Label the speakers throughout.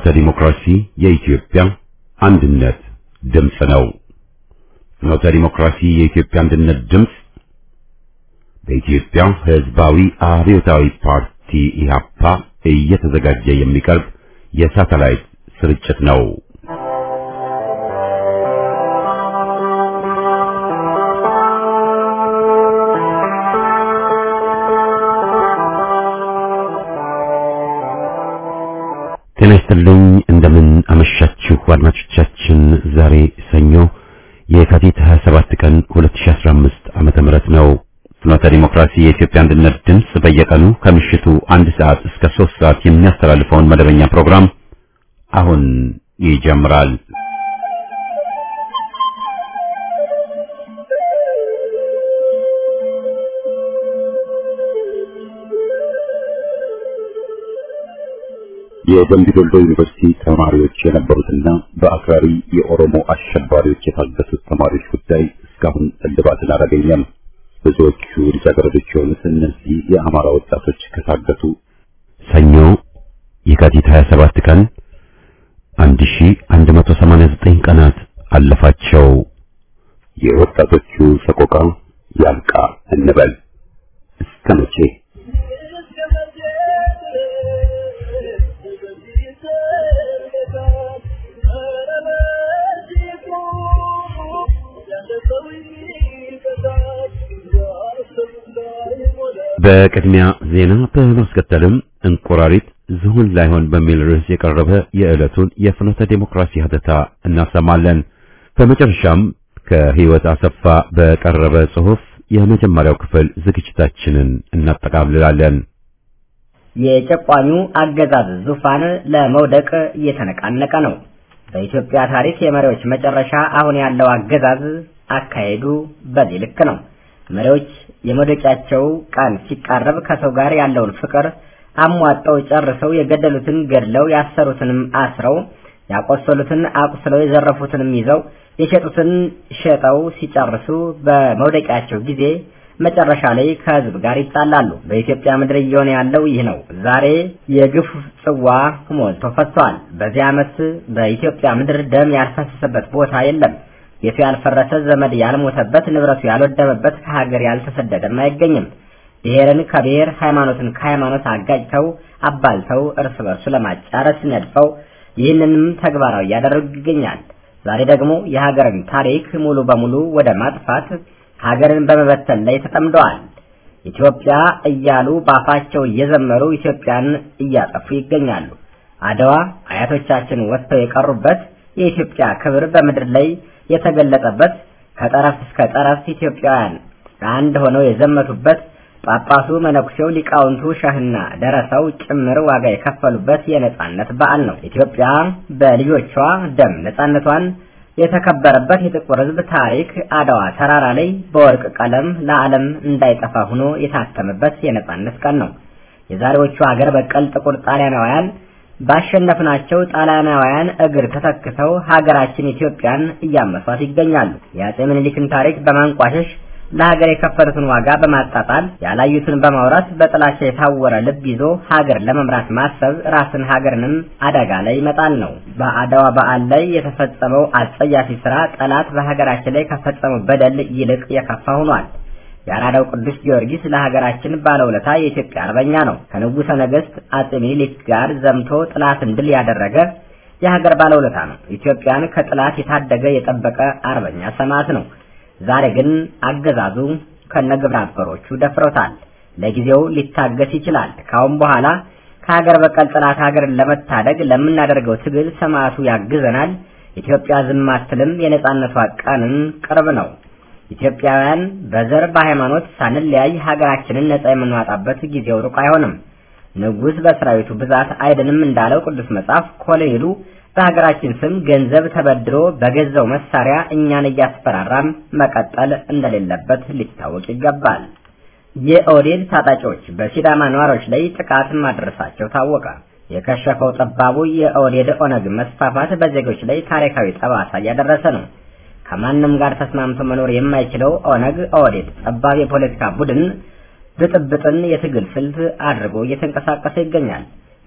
Speaker 1: ፍኖተ ዲሞክራሲ የኢትዮጵያ አንድነት ድምፅ ነው። ፍኖተ ዲሞክራሲ የኢትዮጵያ አንድነት ድምፅ በኢትዮጵያ ሕዝባዊ አብዮታዊ ፓርቲ ኢህአፓ እየተዘጋጀ የሚቀርብ የሳተላይት ስርጭት ነው። ጤና ይስጥልኝ። እንደምን አመሻችሁ አድማጮቻችን። ዛሬ ሰኞ የካቲት 27 ቀን 2015 ዓመተ ምህረት ነው። ፍኖተ ዲሞክራሲ የኢትዮጵያ አንድነት ድምፅ በየቀኑ ከምሽቱ አንድ ሰዓት እስከ ሶስት ሰዓት የሚያስተላልፈውን መደበኛ ፕሮግራም አሁን ይጀምራል። የደምቢ ዶሎ ዩኒቨርሲቲ ተማሪዎች የነበሩትና በአክራሪ የኦሮሞ አሸባሪዎች የታገቱት ተማሪዎች ጉዳይ እስካሁን እልባትን አላገኘም። ብዙዎቹ ልጃገረዶች የሆኑት እነዚህ የአማራ ወጣቶች ከታገቱ ሰኞ የካቲት 27 ቀን 1189 ቀናት አለፋቸው። የወጣቶቹ ሰቆቃ ያልቃ እንበል እስከ መቼ? በቅድሚያ ዜና በማስከተልም እንቁራሪት ዝሆን ላይሆን በሚል ርዕስ የቀረበ የዕለቱን የፍኖተ ዴሞክራሲ ሀተታ እናሰማለን። በመጨረሻም ከህይወት አሰፋ በቀረበ ጽሑፍ የመጀመሪያው ክፍል ዝግጅታችንን እናጠቃልላለን።
Speaker 2: የጨቋኙ አገዛዝ ዙፋን ለመውደቅ እየተነቃነቀ ነው። በኢትዮጵያ ታሪክ የመሪዎች መጨረሻ አሁን ያለው አገዛዝ አካሄዱ በዚህ ልክ ነው። መሪዎች የመውደቂያቸው ቀን ሲቃረብ ከሰው ጋር ያለውን ፍቅር አሟጠው ጨርሰው የገደሉትን ገድለው ያሰሩትንም አስረው ያቆሰሉትን አቁስለው የዘረፉትንም ይዘው የሸጡትን ሸጠው ሲጨርሱ በመውደቂያቸው ጊዜ መጨረሻ ላይ ከህዝብ ጋር ይጣላሉ። በኢትዮጵያ ምድር እየሆነ ያለው ይህ ነው። ዛሬ የግፍ ጽዋ ሞልቶ ፈሷል። በዚህ ዓመት በኢትዮጵያ ምድር ደም ያልፈሰሰበት ቦታ የለም። ቤቱ ያልፈረሰ፣ ዘመድ ያልሞተበት፣ ንብረቱ ያልወደመበት፣ ከሀገር ያልተሰደደም አይገኝም። ብሔርን ከብሔር ሃይማኖትን ከሃይማኖት አጋጭተው አባልተው እርስ በርሱ ለማጫረስ ነድፈው ይህንንም ተግባራዊ እያደረጉ ይገኛል። ዛሬ ደግሞ የሀገርን ታሪክ ሙሉ በሙሉ ወደ ማጥፋት ሀገርን በመበተን ላይ ተጠምደዋል። ኢትዮጵያ እያሉ ባፋቸው እየዘመሩ ኢትዮጵያን እያጠፉ ይገኛሉ። አድዋ አያቶቻችን ወጥተው የቀሩበት የኢትዮጵያ ክብር በምድር ላይ የተገለጠበት ከጠረፍ እስከ ጠረፍ ኢትዮጵያውያን አንድ ሆነው የዘመቱበት ጳጳሱ፣ መነኩሴው፣ ሊቃውንቱ፣ ሸህና ደረሰው ጭምር ዋጋ የከፈሉበት የነጻነት በዓል ነው። ኢትዮጵያ በልጆቿ ደም ነጻነቷን የተከበረበት የጥቁር ሕዝብ ታሪክ አድዋ ተራራ ላይ በወርቅ ቀለም ለዓለም እንዳይጠፋ ሆኖ የታተመበት የነጻነት ቀን ነው። የዛሬዎቹ ሀገር በቀል ጥቁር ጣሊያናውያን ባሸነፍናቸው ጣሊያናውያን እግር ተተክተው ሀገራችን ኢትዮጵያን እያመሷት ይገኛሉ። የአጼ ምኒልክን ታሪክ በማንቋሸሽ ለሀገር የከፈሉትን ዋጋ በማጣጣል ያላዩትን በማውራት በጥላቻ የታወረ ልብ ይዞ ሀገር ለመምራት ማሰብ ራስን ሀገርንም አደጋ ላይ ይመጣል ነው። በአድዋ በዓል ላይ የተፈጸመው አጸያፊ ስራ ጠላት በሀገራችን ላይ ከፈጸመው በደል ይልቅ የከፋ ሆኗል። የአራዳው ቅዱስ ጊዮርጊስ ለሀገራችን ባለውለታ የኢትዮጵያ አርበኛ ነው። ከንጉሠ ነገሥት አጼ ምኒልክ ጋር ዘምቶ ጥላትን ድል ያደረገ የሀገር ባለውለታ ነው። ኢትዮጵያን ከጥላት የታደገ የጠበቀ አርበኛ ሰማዕት ነው። ዛሬ ግን አገዛዙ ከነግብረ አበሮቹ ደፍሮታል። ለጊዜው ሊታገስ ይችላል። ካሁን በኋላ ከሀገር በቀል ጥላት ሀገርን ለመታደግ ለምናደርገው ትግል ሰማዕቱ ያግዘናል። ኢትዮጵያ ዝም አትልም። የነጻነቷ ቀንን ቅርብ ነው። ኢትዮጵያውያን በዘር በሃይማኖት ሳንለያይ ሀገራችንን ነጻ የምንዋጣበት ጊዜው ሩቅ አይሆንም። ንጉሥ በሰራዊቱ ብዛት አይድንም እንዳለው ቅዱስ መጽሐፍ ኮሎኔሉ በሀገራችን ስም ገንዘብ ተበድሮ በገዛው መሳሪያ እኛን እያስፈራራም መቀጠል እንደሌለበት ሊታወቅ ይገባል። የኦህዴድ ታጣቂዎች በሲዳማ ነዋሪዎች ላይ ጥቃት ማድረሳቸው ታወቀ። የከሸፈው ጠባቡ የኦህዴድ ኦነግ መስፋፋት በዜጎች ላይ ታሪካዊ ጠባሳ እያደረሰ ነው። ከማንም ጋር ተስማምቶ መኖር የማይችለው ኦነግ ኦህዴድ ጠባብ የፖለቲካ ቡድን ብጥብጥን የትግል ስልት አድርጎ እየተንቀሳቀሰ ይገኛል።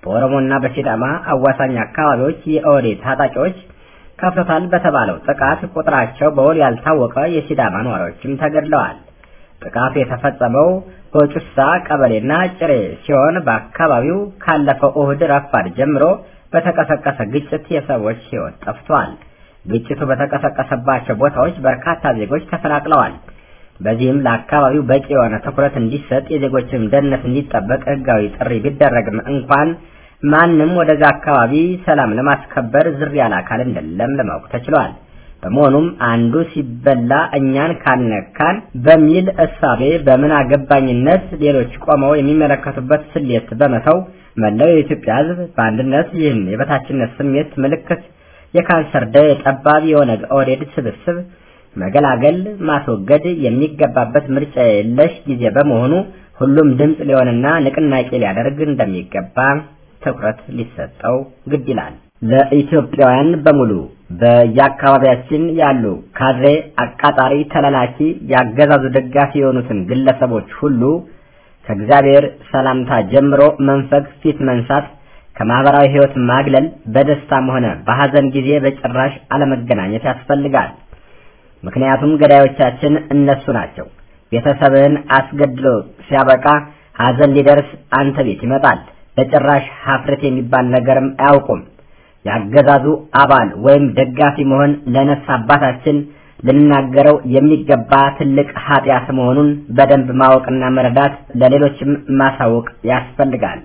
Speaker 2: በኦሮሞና በሲዳማ አዋሳኝ አካባቢዎች የኦህዴድ ታጣቂዎች ከፍቶታል በተባለው ጥቃት ቁጥራቸው በውል ያልታወቀ የሲዳማ ነዋሪዎችም ተገድለዋል። ጥቃቱ የተፈጸመው በጩሳ ቀበሌና ጭሬ ሲሆን በአካባቢው ካለፈው እሁድ ረፋድ ጀምሮ በተቀሰቀሰ ግጭት የሰዎች ሕይወት ጠፍቷል። ግጭቱ በተቀሰቀሰባቸው ቦታዎች በርካታ ዜጎች ተፈናቅለዋል። በዚህም ለአካባቢው በቂ የሆነ ትኩረት እንዲሰጥ የዜጎችም ደህንነት እንዲጠበቅ ሕጋዊ ጥሪ ቢደረግም እንኳን ማንም ወደዛ አካባቢ ሰላም ለማስከበር ዝር ያለ አካል እንደሌለም ለማወቅ ተችሏል። በመሆኑም አንዱ ሲበላ እኛን ካነካን በሚል እሳቤ በምን አገባኝነት ሌሎች ቆመው የሚመለከቱበት ስሌት በመተው መላው የኢትዮጵያ ሕዝብ በአንድነት ይህን የበታችነት ስሜት ምልክት የካንሰር ደዌ ጠባብ የኦነግ ኦህዴድ ስብስብ መገላገል ማስወገድ የሚገባበት ምርጫ የለሽ ጊዜ በመሆኑ ሁሉም ድምፅ ሊሆንና ንቅናቄ ሊያደርግ እንደሚገባ ትኩረት ሊሰጠው ግድ ይላል። ለኢትዮጵያውያን በሙሉ በየአካባቢያችን ያሉ ካድሬ፣ አቃጣሪ፣ ተላላኪ፣ ያገዛዙ ደጋፊ የሆኑትን ግለሰቦች ሁሉ ከእግዚአብሔር ሰላምታ ጀምሮ መንፈግ፣ ፊት መንሳት፣ ከማህበራዊ ህይወት ማግለል፣ በደስታም ሆነ በሐዘን ጊዜ በጭራሽ አለመገናኘት ያስፈልጋል። ምክንያቱም ገዳዮቻችን እነሱ ናቸው። ቤተሰብህን አስገድሎ ሲያበቃ ሐዘን ሊደርስ አንተ ቤት ይመጣል። በጭራሽ ሀፍረት የሚባል ነገርም አያውቁም። ያገዛዙ አባል ወይም ደጋፊ መሆን ለነፍስ አባታችን ልናገረው የሚገባ ትልቅ ኃጢአት መሆኑን በደንብ ማወቅና መረዳት ለሌሎችም ማሳወቅ ያስፈልጋል።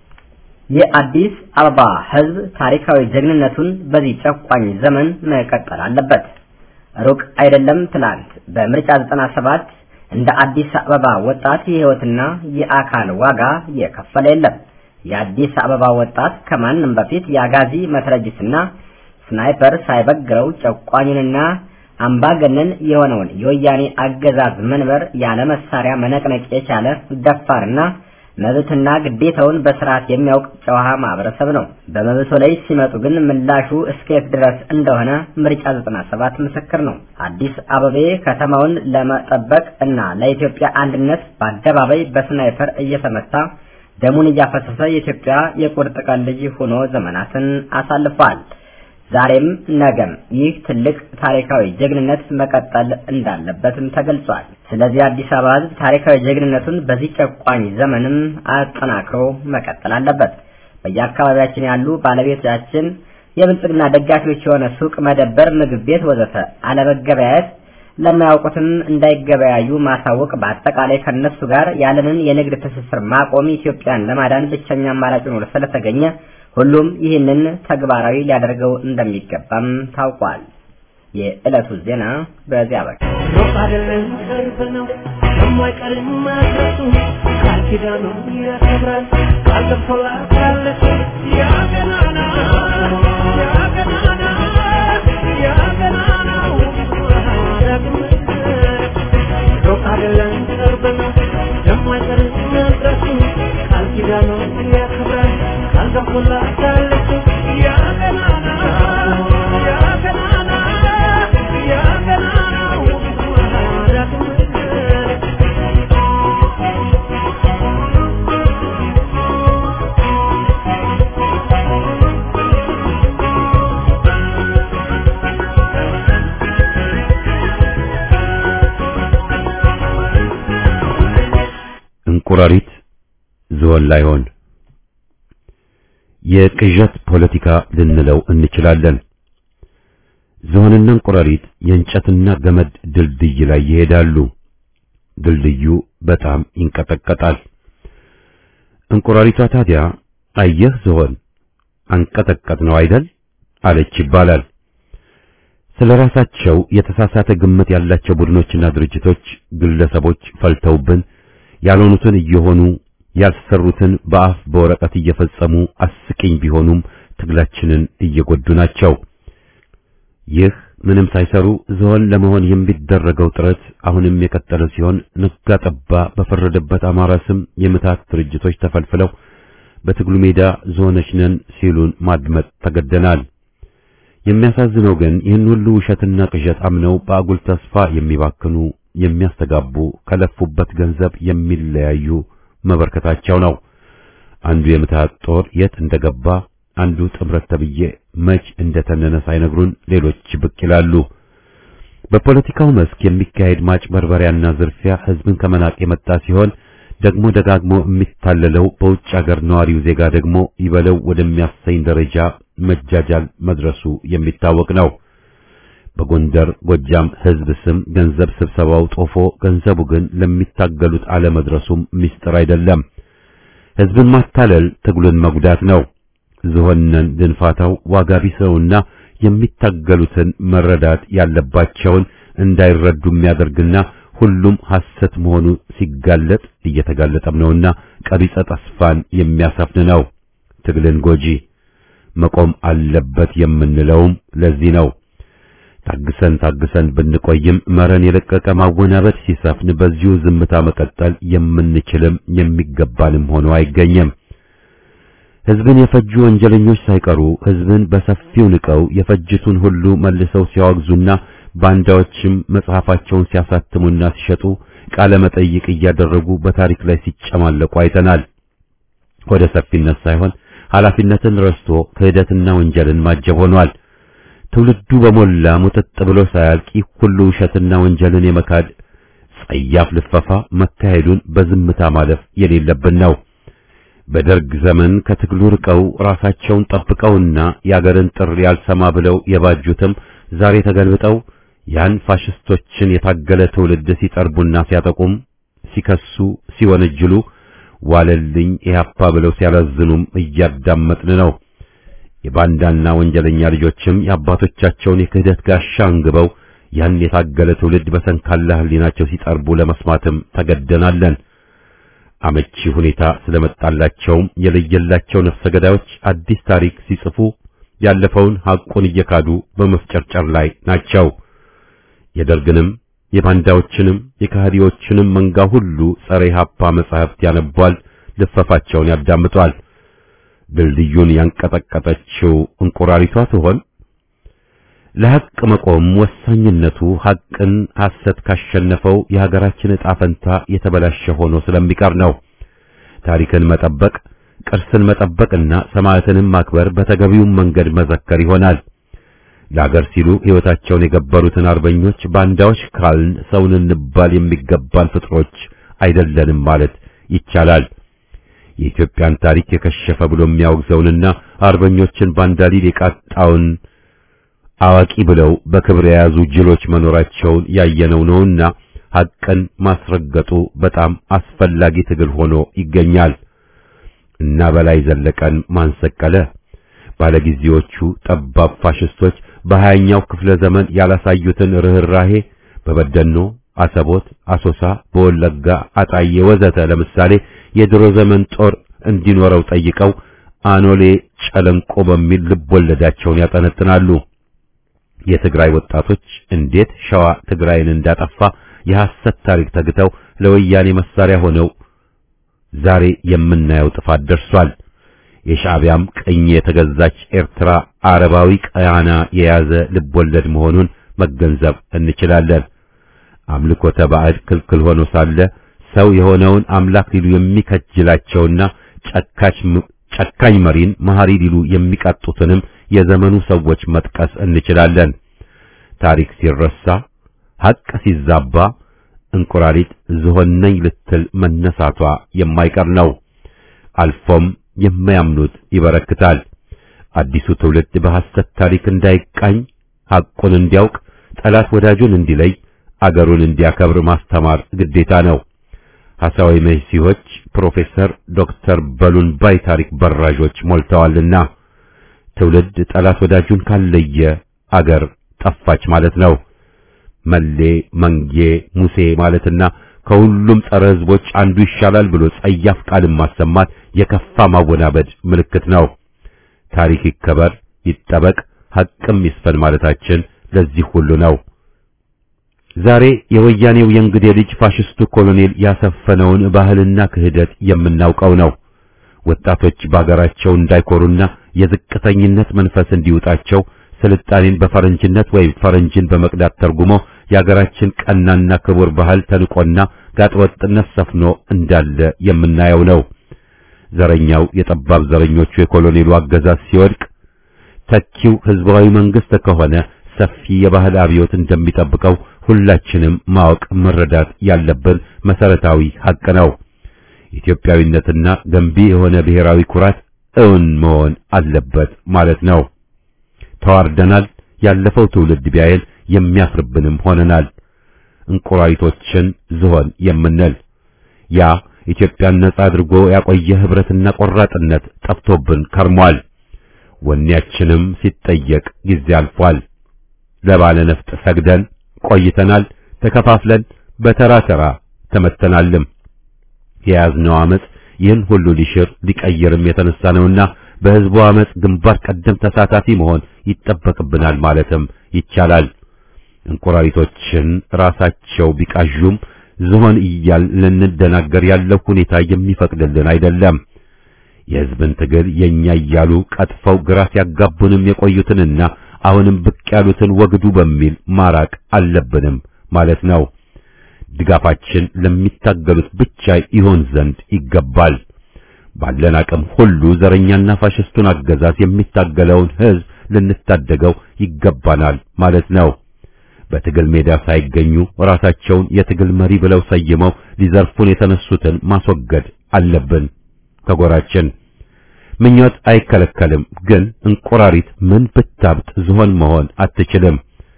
Speaker 2: የአዲስ አበባ ህዝብ ታሪካዊ ጀግንነቱን በዚህ ጨቋኝ ዘመን መቀጠል አለበት። ሩቅ አይደለም ትላንት በምርጫ 97 እንደ አዲስ አበባ ወጣት የህይወትና የአካል ዋጋ የከፈለ የለም። የአዲስ አበባ ወጣት ከማንም በፊት የአጋዚ መትረጊስና ስናይፐር ሳይበግረው ጨቋኙንና አምባገነን የሆነውን የወያኔ አገዛዝ መንበር ያለ መሳሪያ መነቅነቅ የቻለ ደፋርና መብትና ግዴታውን በስርዓት የሚያውቅ ጨዋ ማህበረሰብ ነው። በመብቶ ላይ ሲመጡ ግን ምላሹ እስከየት ድረስ እንደሆነ ምርጫ 97 ምስክር ነው። አዲስ አበቤ ከተማውን ለመጠበቅ እና ለኢትዮጵያ አንድነት በአደባባይ በስናይፐር እየተመታ ደሙን እያፈሰሰ የኢትዮጵያ የቁርጥ ቀን ልጅ ሆኖ ዘመናትን አሳልፏል። ዛሬም ነገም ይህ ትልቅ ታሪካዊ ጀግንነት መቀጠል እንዳለበትም ተገልጿል። ስለዚህ አዲስ አበባ ሕዝብ ታሪካዊ ጀግንነቱን በዚህ ጨቋኝ ዘመንም አጠናክሮ መቀጠል አለበት። በየአካባቢያችን ያሉ ባለቤቶቻችን የብልጽግና ደጋፊዎች የሆነ ሱቅ፣ መደበር፣ ምግብ ቤት ወዘተ አለመገበያየት ለማያውቁትም እንዳይገበያዩ ማሳወቅ፣ በአጠቃላይ ከነሱ ጋር ያለንን የንግድ ትስስር ማቆም ኢትዮጵያን ለማዳን ብቸኛ አማራጭ ሆኖ ስለተገኘ ሁሉም ይህንን ተግባራዊ ሊያደርገው እንደሚገባም ታውቋል። የዕለቱ ዜና በዚያ በቃ።
Speaker 3: ሩቅ አይደለም ቅርብ ነው የማይቀርም ማድረሱ ቃል ኪዳኑ ያከብራል ቃል ገብቶላታለች ያ ገናና ያ ገናና ያ ገናናው ዳግም ሩቅ አይደለም ቅርብ ነው የማይቀርም ማድረሱ ቃል ኪዳኑ ያከብራል ቃል ገብቶላታለች ያ ገናና ያ ገናና ያ ገናናው ዳግም
Speaker 1: እንቁራሪት ዝሆን ላይሆን የቅዠት ፖለቲካ ልንለው እንችላለን። ዝሆንና እንቁራሪት የእንጨትና ገመድ ድልድይ ላይ ይሄዳሉ። ድልድዩ በጣም ይንቀጠቀጣል። እንቁራሪቷ ታዲያ አየህ ዝሆን አንቀጠቀጥ ነው አይደል አለች ይባላል። ስለ ራሳቸው የተሳሳተ ግምት ያላቸው ቡድኖችና ድርጅቶች፣ ግለሰቦች ፈልተውብን ያልሆኑትን እየሆኑ ያልሰሩትን በአፍ በወረቀት እየፈጸሙ አስቂኝ ቢሆኑም ትግላችንን እየጎዱ ናቸው። ይህ ምንም ሳይሰሩ ዝሆን ለመሆን የሚደረገው ጥረት አሁንም የቀጠለ ሲሆን ነጋ ጠባ በፈረደበት አማራ ስም የምታት ድርጅቶች ተፈልፍለው በትግሉ ሜዳ ዝሆኖች ነን ሲሉን ማድመጥ ተገደናል። የሚያሳዝነው ግን ይህን ሁሉ ውሸትና ቅዠት አምነው በአጉል ተስፋ የሚባክኑ የሚያስተጋቡ ከለፉበት ገንዘብ የሚለያዩ መበርከታቸው ነው። አንዱ የምትሃት ጦር የት እንደገባ አንዱ ጥምረት ተብዬ መች እንደተነነ ሳይነግሩን ሌሎች ብቅ ይላሉ። በፖለቲካው መስክ የሚካሄድ ማጭበርበሪያና ዝርፊያ ህዝብን ከመናቅ የመጣ ሲሆን ደግሞ ደጋግሞ የሚታለለው በውጭ ሀገር ነዋሪው ዜጋ ደግሞ ይበለው ወደሚያሰኝ ደረጃ መጃጃል መድረሱ የሚታወቅ ነው። በጎንደር ጎጃም ህዝብ ስም ገንዘብ ስብሰባው ጦፎ ገንዘቡ ግን ለሚታገሉት አለመድረሱም ምስጢር አይደለም። ህዝብን ማታለል ትግሉን መጉዳት ነው። ዝሆነን ድንፋታው ዋጋ ቢስ ነውና የሚታገሉትን መረዳት ያለባቸውን እንዳይረዱ የሚያደርግና ሁሉም ሐሰት መሆኑ ሲጋለጥ እየተጋለጠም ነውና ቀቢጸ ተስፋን የሚያሰፍን ነው። ትግልን ጎጂ መቆም አለበት የምንለውም ለዚህ ነው። ታግሰን ታግሰን ብንቆይም መረን የለቀቀ ማወናበድ ሲሰፍን በዚሁ ዝምታ መቀጠል የምንችልም የሚገባንም ሆኖ አይገኝም። ህዝብን የፈጁ ወንጀለኞች ሳይቀሩ ህዝብን በሰፊው ንቀው የፈጅቱን ሁሉ መልሰው ሲያወግዙና ባንዳዎችም መጽሐፋቸውን ሲያሳትሙና ሲሸጡ ቃለ መጠይቅ እያደረጉ በታሪክ ላይ ሲጨማለቁ አይተናል። ወደ ሰፊነት ሳይሆን ኃላፊነትን ረስቶ ክህደትና ወንጀልን ማጀብ ሆኗል። ትውልዱ በሞላ ሙጥጥ ብሎ ሳያልቅ ይህ ሁሉ ውሸትና ወንጀልን የመካድ ጸያፍ ልፈፋ መካሄዱን በዝምታ ማለፍ የሌለብን ነው። በደርግ ዘመን ከትግሉ ርቀው ራሳቸውን ጠብቀውና የአገርን ጥሪ ያልሰማ ብለው የባጁትም ዛሬ ተገልብጠው ያን ፋሽስቶችን የታገለ ትውልድ ሲጠርቡና ሲያጠቁም ሲከሱ ሲወነጅሉ ዋለልኝ ኢህአፓ ብለው ሲያላዝኑም እያዳመጥን ነው። የባንዳና ወንጀለኛ ልጆችም የአባቶቻቸውን የክህደት ጋሻ አንግበው ያን የታገለ ትውልድ በሰንካላ ህሊናቸው ሲጠርቡ ለመስማትም ተገደናለን። አመቺ ሁኔታ ስለመጣላቸውም የለየላቸው ነፍሰ ገዳዮች አዲስ ታሪክ ሲጽፉ ያለፈውን ሐቁን እየካዱ በመፍጨርጨር ላይ ናቸው። የደርግንም የባንዳዎችንም የካህዲዎችንም መንጋ ሁሉ ጸረ ኢህአፓ መጻሕፍት ያነቧል፣ ልፈፋቸውን ያዳምጧል። ድልድዩን ያንቀጠቀጠችው እንቁራሪቷ ትሆን? ለሐቅ መቆም ወሳኝነቱ ሐቅን ሐሰት ካሸነፈው የሀገራችን ዕጣ ፈንታ የተበላሸ ሆኖ ስለሚቀር ነው። ታሪክን መጠበቅ፣ ቅርስን መጠበቅና ሰማዕትንም ማክበር በተገቢውም መንገድ መዘከር ይሆናል። ለአገር ሲሉ ሕይወታቸውን የገበሩትን አርበኞች ባንዳዎች ካልን ሰውን እንባል የሚገባን ፍጥሮች አይደለንም ማለት ይቻላል። የኢትዮጵያን ታሪክ የከሸፈ ብሎ የሚያወግዘውንና አርበኞችን ባንዳ ሊል የቃጣውን አዋቂ ብለው በክብር የያዙ ጅሎች መኖራቸውን ያየነው ነውና ሐቅን ማስረገጡ በጣም አስፈላጊ ትግል ሆኖ ይገኛል። እና በላይ ዘለቀን ማንሰቀለ ባለጊዜዎቹ ጠባብ ፋሽስቶች በሀያኛው ክፍለ ዘመን ያላሳዩትን ርህራሄ በበደኖ፣ አሰቦት፣ አሶሳ፣ በወለጋ አጣዬ ወዘተ ለምሳሌ የድሮ ዘመን ጦር እንዲኖረው ጠይቀው አኖሌ ጨለንቆ በሚል ልብ ወለዳቸውን ያጠነጥናሉ። የትግራይ ወጣቶች እንዴት ሸዋ ትግራይን እንዳጠፋ የሐሰት ታሪክ ተግተው ለወያኔ መሳሪያ ሆነው ዛሬ የምናየው ጥፋት ደርሷል። የሻዕቢያም ቅኝ የተገዛች ኤርትራ አረባዊ ቀያና የያዘ ልቦለድ መሆኑን መገንዘብ እንችላለን። አምልኮተ ባዕድ ክልክል ሆኖ ሳለ ሰው የሆነውን አምላክ ሊሉ የሚከጅላቸውና ጨካች ጨካኝ መሪን መሐሪ ሊሉ የሚቃጡትንም የዘመኑ ሰዎች መጥቀስ እንችላለን። ታሪክ ሲረሳ፣ ሐቅ ሲዛባ እንቁራሪት ዝሆን ነኝ ልትል መነሳቷ የማይቀር ነው። አልፎም የማያምኑት ይበረክታል። አዲሱ ትውልድ በሐሰት ታሪክ እንዳይቃኝ ሐቁን እንዲያውቅ፣ ጠላት ወዳጁን እንዲለይ፣ አገሩን እንዲያከብር ማስተማር ግዴታ ነው። ሐሳዊ መሲሆች ፕሮፌሰር ዶክተር በሉን ባይ ታሪክ በራዦች ሞልተዋልና ትውልድ ጠላት ወዳጁን ካለየ አገር ጠፋች ማለት ነው። መሌ መንጌ ሙሴ ማለትና ከሁሉም ጸረ ሕዝቦች አንዱ ይሻላል ብሎ ጸያፍ ቃልን ማሰማት የከፋ ማወናበድ ምልክት ነው። ታሪክ ይከበር፣ ይጠበቅ፣ ሐቅም ይስፈን ማለታችን ለዚህ ሁሉ ነው። ዛሬ የወያኔው የእንግዴ ልጅ ፋሽስቱ ኮሎኔል ያሰፈነውን ባህልና ክህደት የምናውቀው ነው። ወጣቶች በአገራቸው እንዳይኮሩና የዝቅተኝነት መንፈስ እንዲውጣቸው ስልጣኔን በፈረንጅነት ወይም ፈረንጅን በመቅዳት ተርጉሞ የአገራችን ቀናና ክቡር ባህል ተንቆና ጋጠወጥነት ሰፍኖ እንዳለ የምናየው ነው። ዘረኛው የጠባብ ዘረኞቹ የኮሎኔሉ አገዛዝ ሲወድቅ ተኪው ህዝባዊ መንግስት ከሆነ ሰፊ የባህል አብዮት እንደሚጠብቀው ሁላችንም ማወቅ መረዳት ያለብን መሰረታዊ ሐቅ ነው። ኢትዮጵያዊነትና ገንቢ የሆነ ብሔራዊ ኩራት እውን መሆን አለበት ማለት ነው። ተዋርደናል። ያለፈው ትውልድ ቢያየን የሚያፍርብንም ሆነናል። እንቁራሪቶችን ዝሆን የምንል ያ ኢትዮጵያን ነጻ አድርጎ ያቆየ ህብረትና ቆራጥነት ጠፍቶብን ከርሟል። ወኔያችንም ሲጠየቅ ጊዜ አልፏል። ለባለ ነፍጥ ሰግደን ቆይተናል። ተከፋፍለን በተራ ተራ ተመተናልም። የያዝነው አመጽ ይህን ሁሉ ሊሽር ሊቀይርም የተነሳ ነውና በህዝቡ አመጽ ግንባር ቀደም ተሳታፊ መሆን ይጠበቅብናል ማለትም ይቻላል። እንቁራሪቶችን ራሳቸው ቢቃዡም ዝሆን እያል ልንደናገር ያለው ሁኔታ የሚፈቅድልን አይደለም። የህዝብን ትግል የኛ እያሉ ቀጥፈው ግራ ሲያጋቡንም የቆዩትንና አሁንም ብቅ ያሉትን ወግዱ በሚል ማራቅ አለብንም ማለት ነው። ድጋፋችን ለሚታገሉት ብቻ ይሆን ዘንድ ይገባል። ባለን አቅም ሁሉ ዘረኛና ፋሽስቱን አገዛዝ የሚታገለውን ህዝብ ልንታደገው ይገባናል ማለት ነው። በትግል ሜዳ ሳይገኙ ራሳቸውን የትግል መሪ ብለው ሰይመው ሊዘርፉን የተነሱትን ማስወገድ አለብን ከጎራችን። ምኞት አይከለከልም፣ ግን እንቁራሪት ምን ብታብጥ ዝሆን መሆን አትችልም።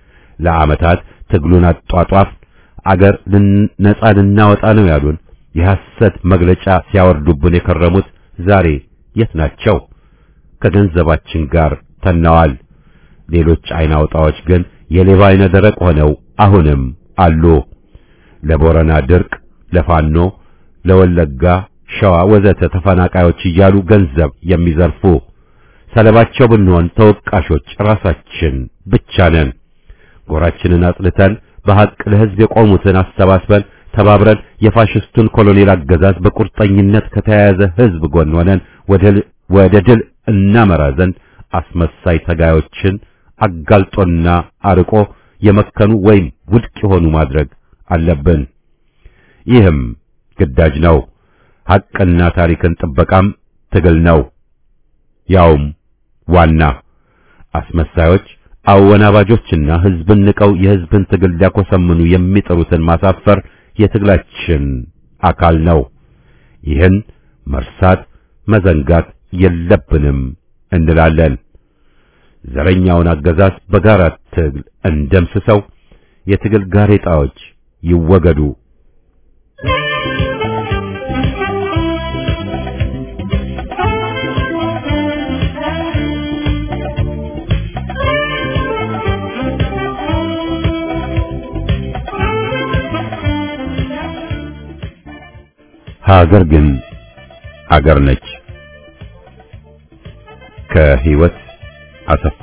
Speaker 1: ለዓመታት ትግሉን አጧጧፍ አገር ነጻ ልናወጣ ነው ያሉን የሐሰት መግለጫ ሲያወርዱብን የከረሙት ዛሬ የት ናቸው? ከገንዘባችን ጋር ተነዋል። ሌሎች አይን አውጣዎች ግን የሌባ አይነ ደረቅ ሆነው አሁንም አሉ። ለቦረና ድርቅ፣ ለፋኖ፣ ለወለጋ፣ ሸዋ ወዘተ ተፈናቃዮች እያሉ ገንዘብ የሚዘርፉ ሰለባቸው ብንሆን ተወቃሾች ራሳችን ብቻ ነን። ጎራችንን አጽድተን በሐቅ ለሕዝብ የቆሙትን አሰባስበን ተባብረን የፋሽስቱን ኮሎኔል አገዛዝ በቁርጠኝነት ከተያያዘ ሕዝብ ጎን ሆነን ወደ ድል እናመራ ዘንድ አስመሳይ ተጋዮችን አጋልጦና አርቆ የመከኑ ወይም ውድቅ የሆኑ ማድረግ አለብን። ይህም ግዳጅ ነው። ሐቅና ታሪክን ጥበቃም ትግል ነው። ያውም ዋና አስመሳዮች አወናባጆችና ሕዝብን ንቀው የሕዝብን ትግል ሊያኮሰምኑ የሚጥሩትን ማሳፈር የትግላችን አካል ነው። ይህን መርሳት መዘንጋት የለብንም እንላለን። ዘረኛውን አገዛዝ በጋራ ትግል እንደምስሰው የትግል ጋሬጣዎች ይወገዱ። ሀገር ግን አገር ነች። ከህይወት አሰፋ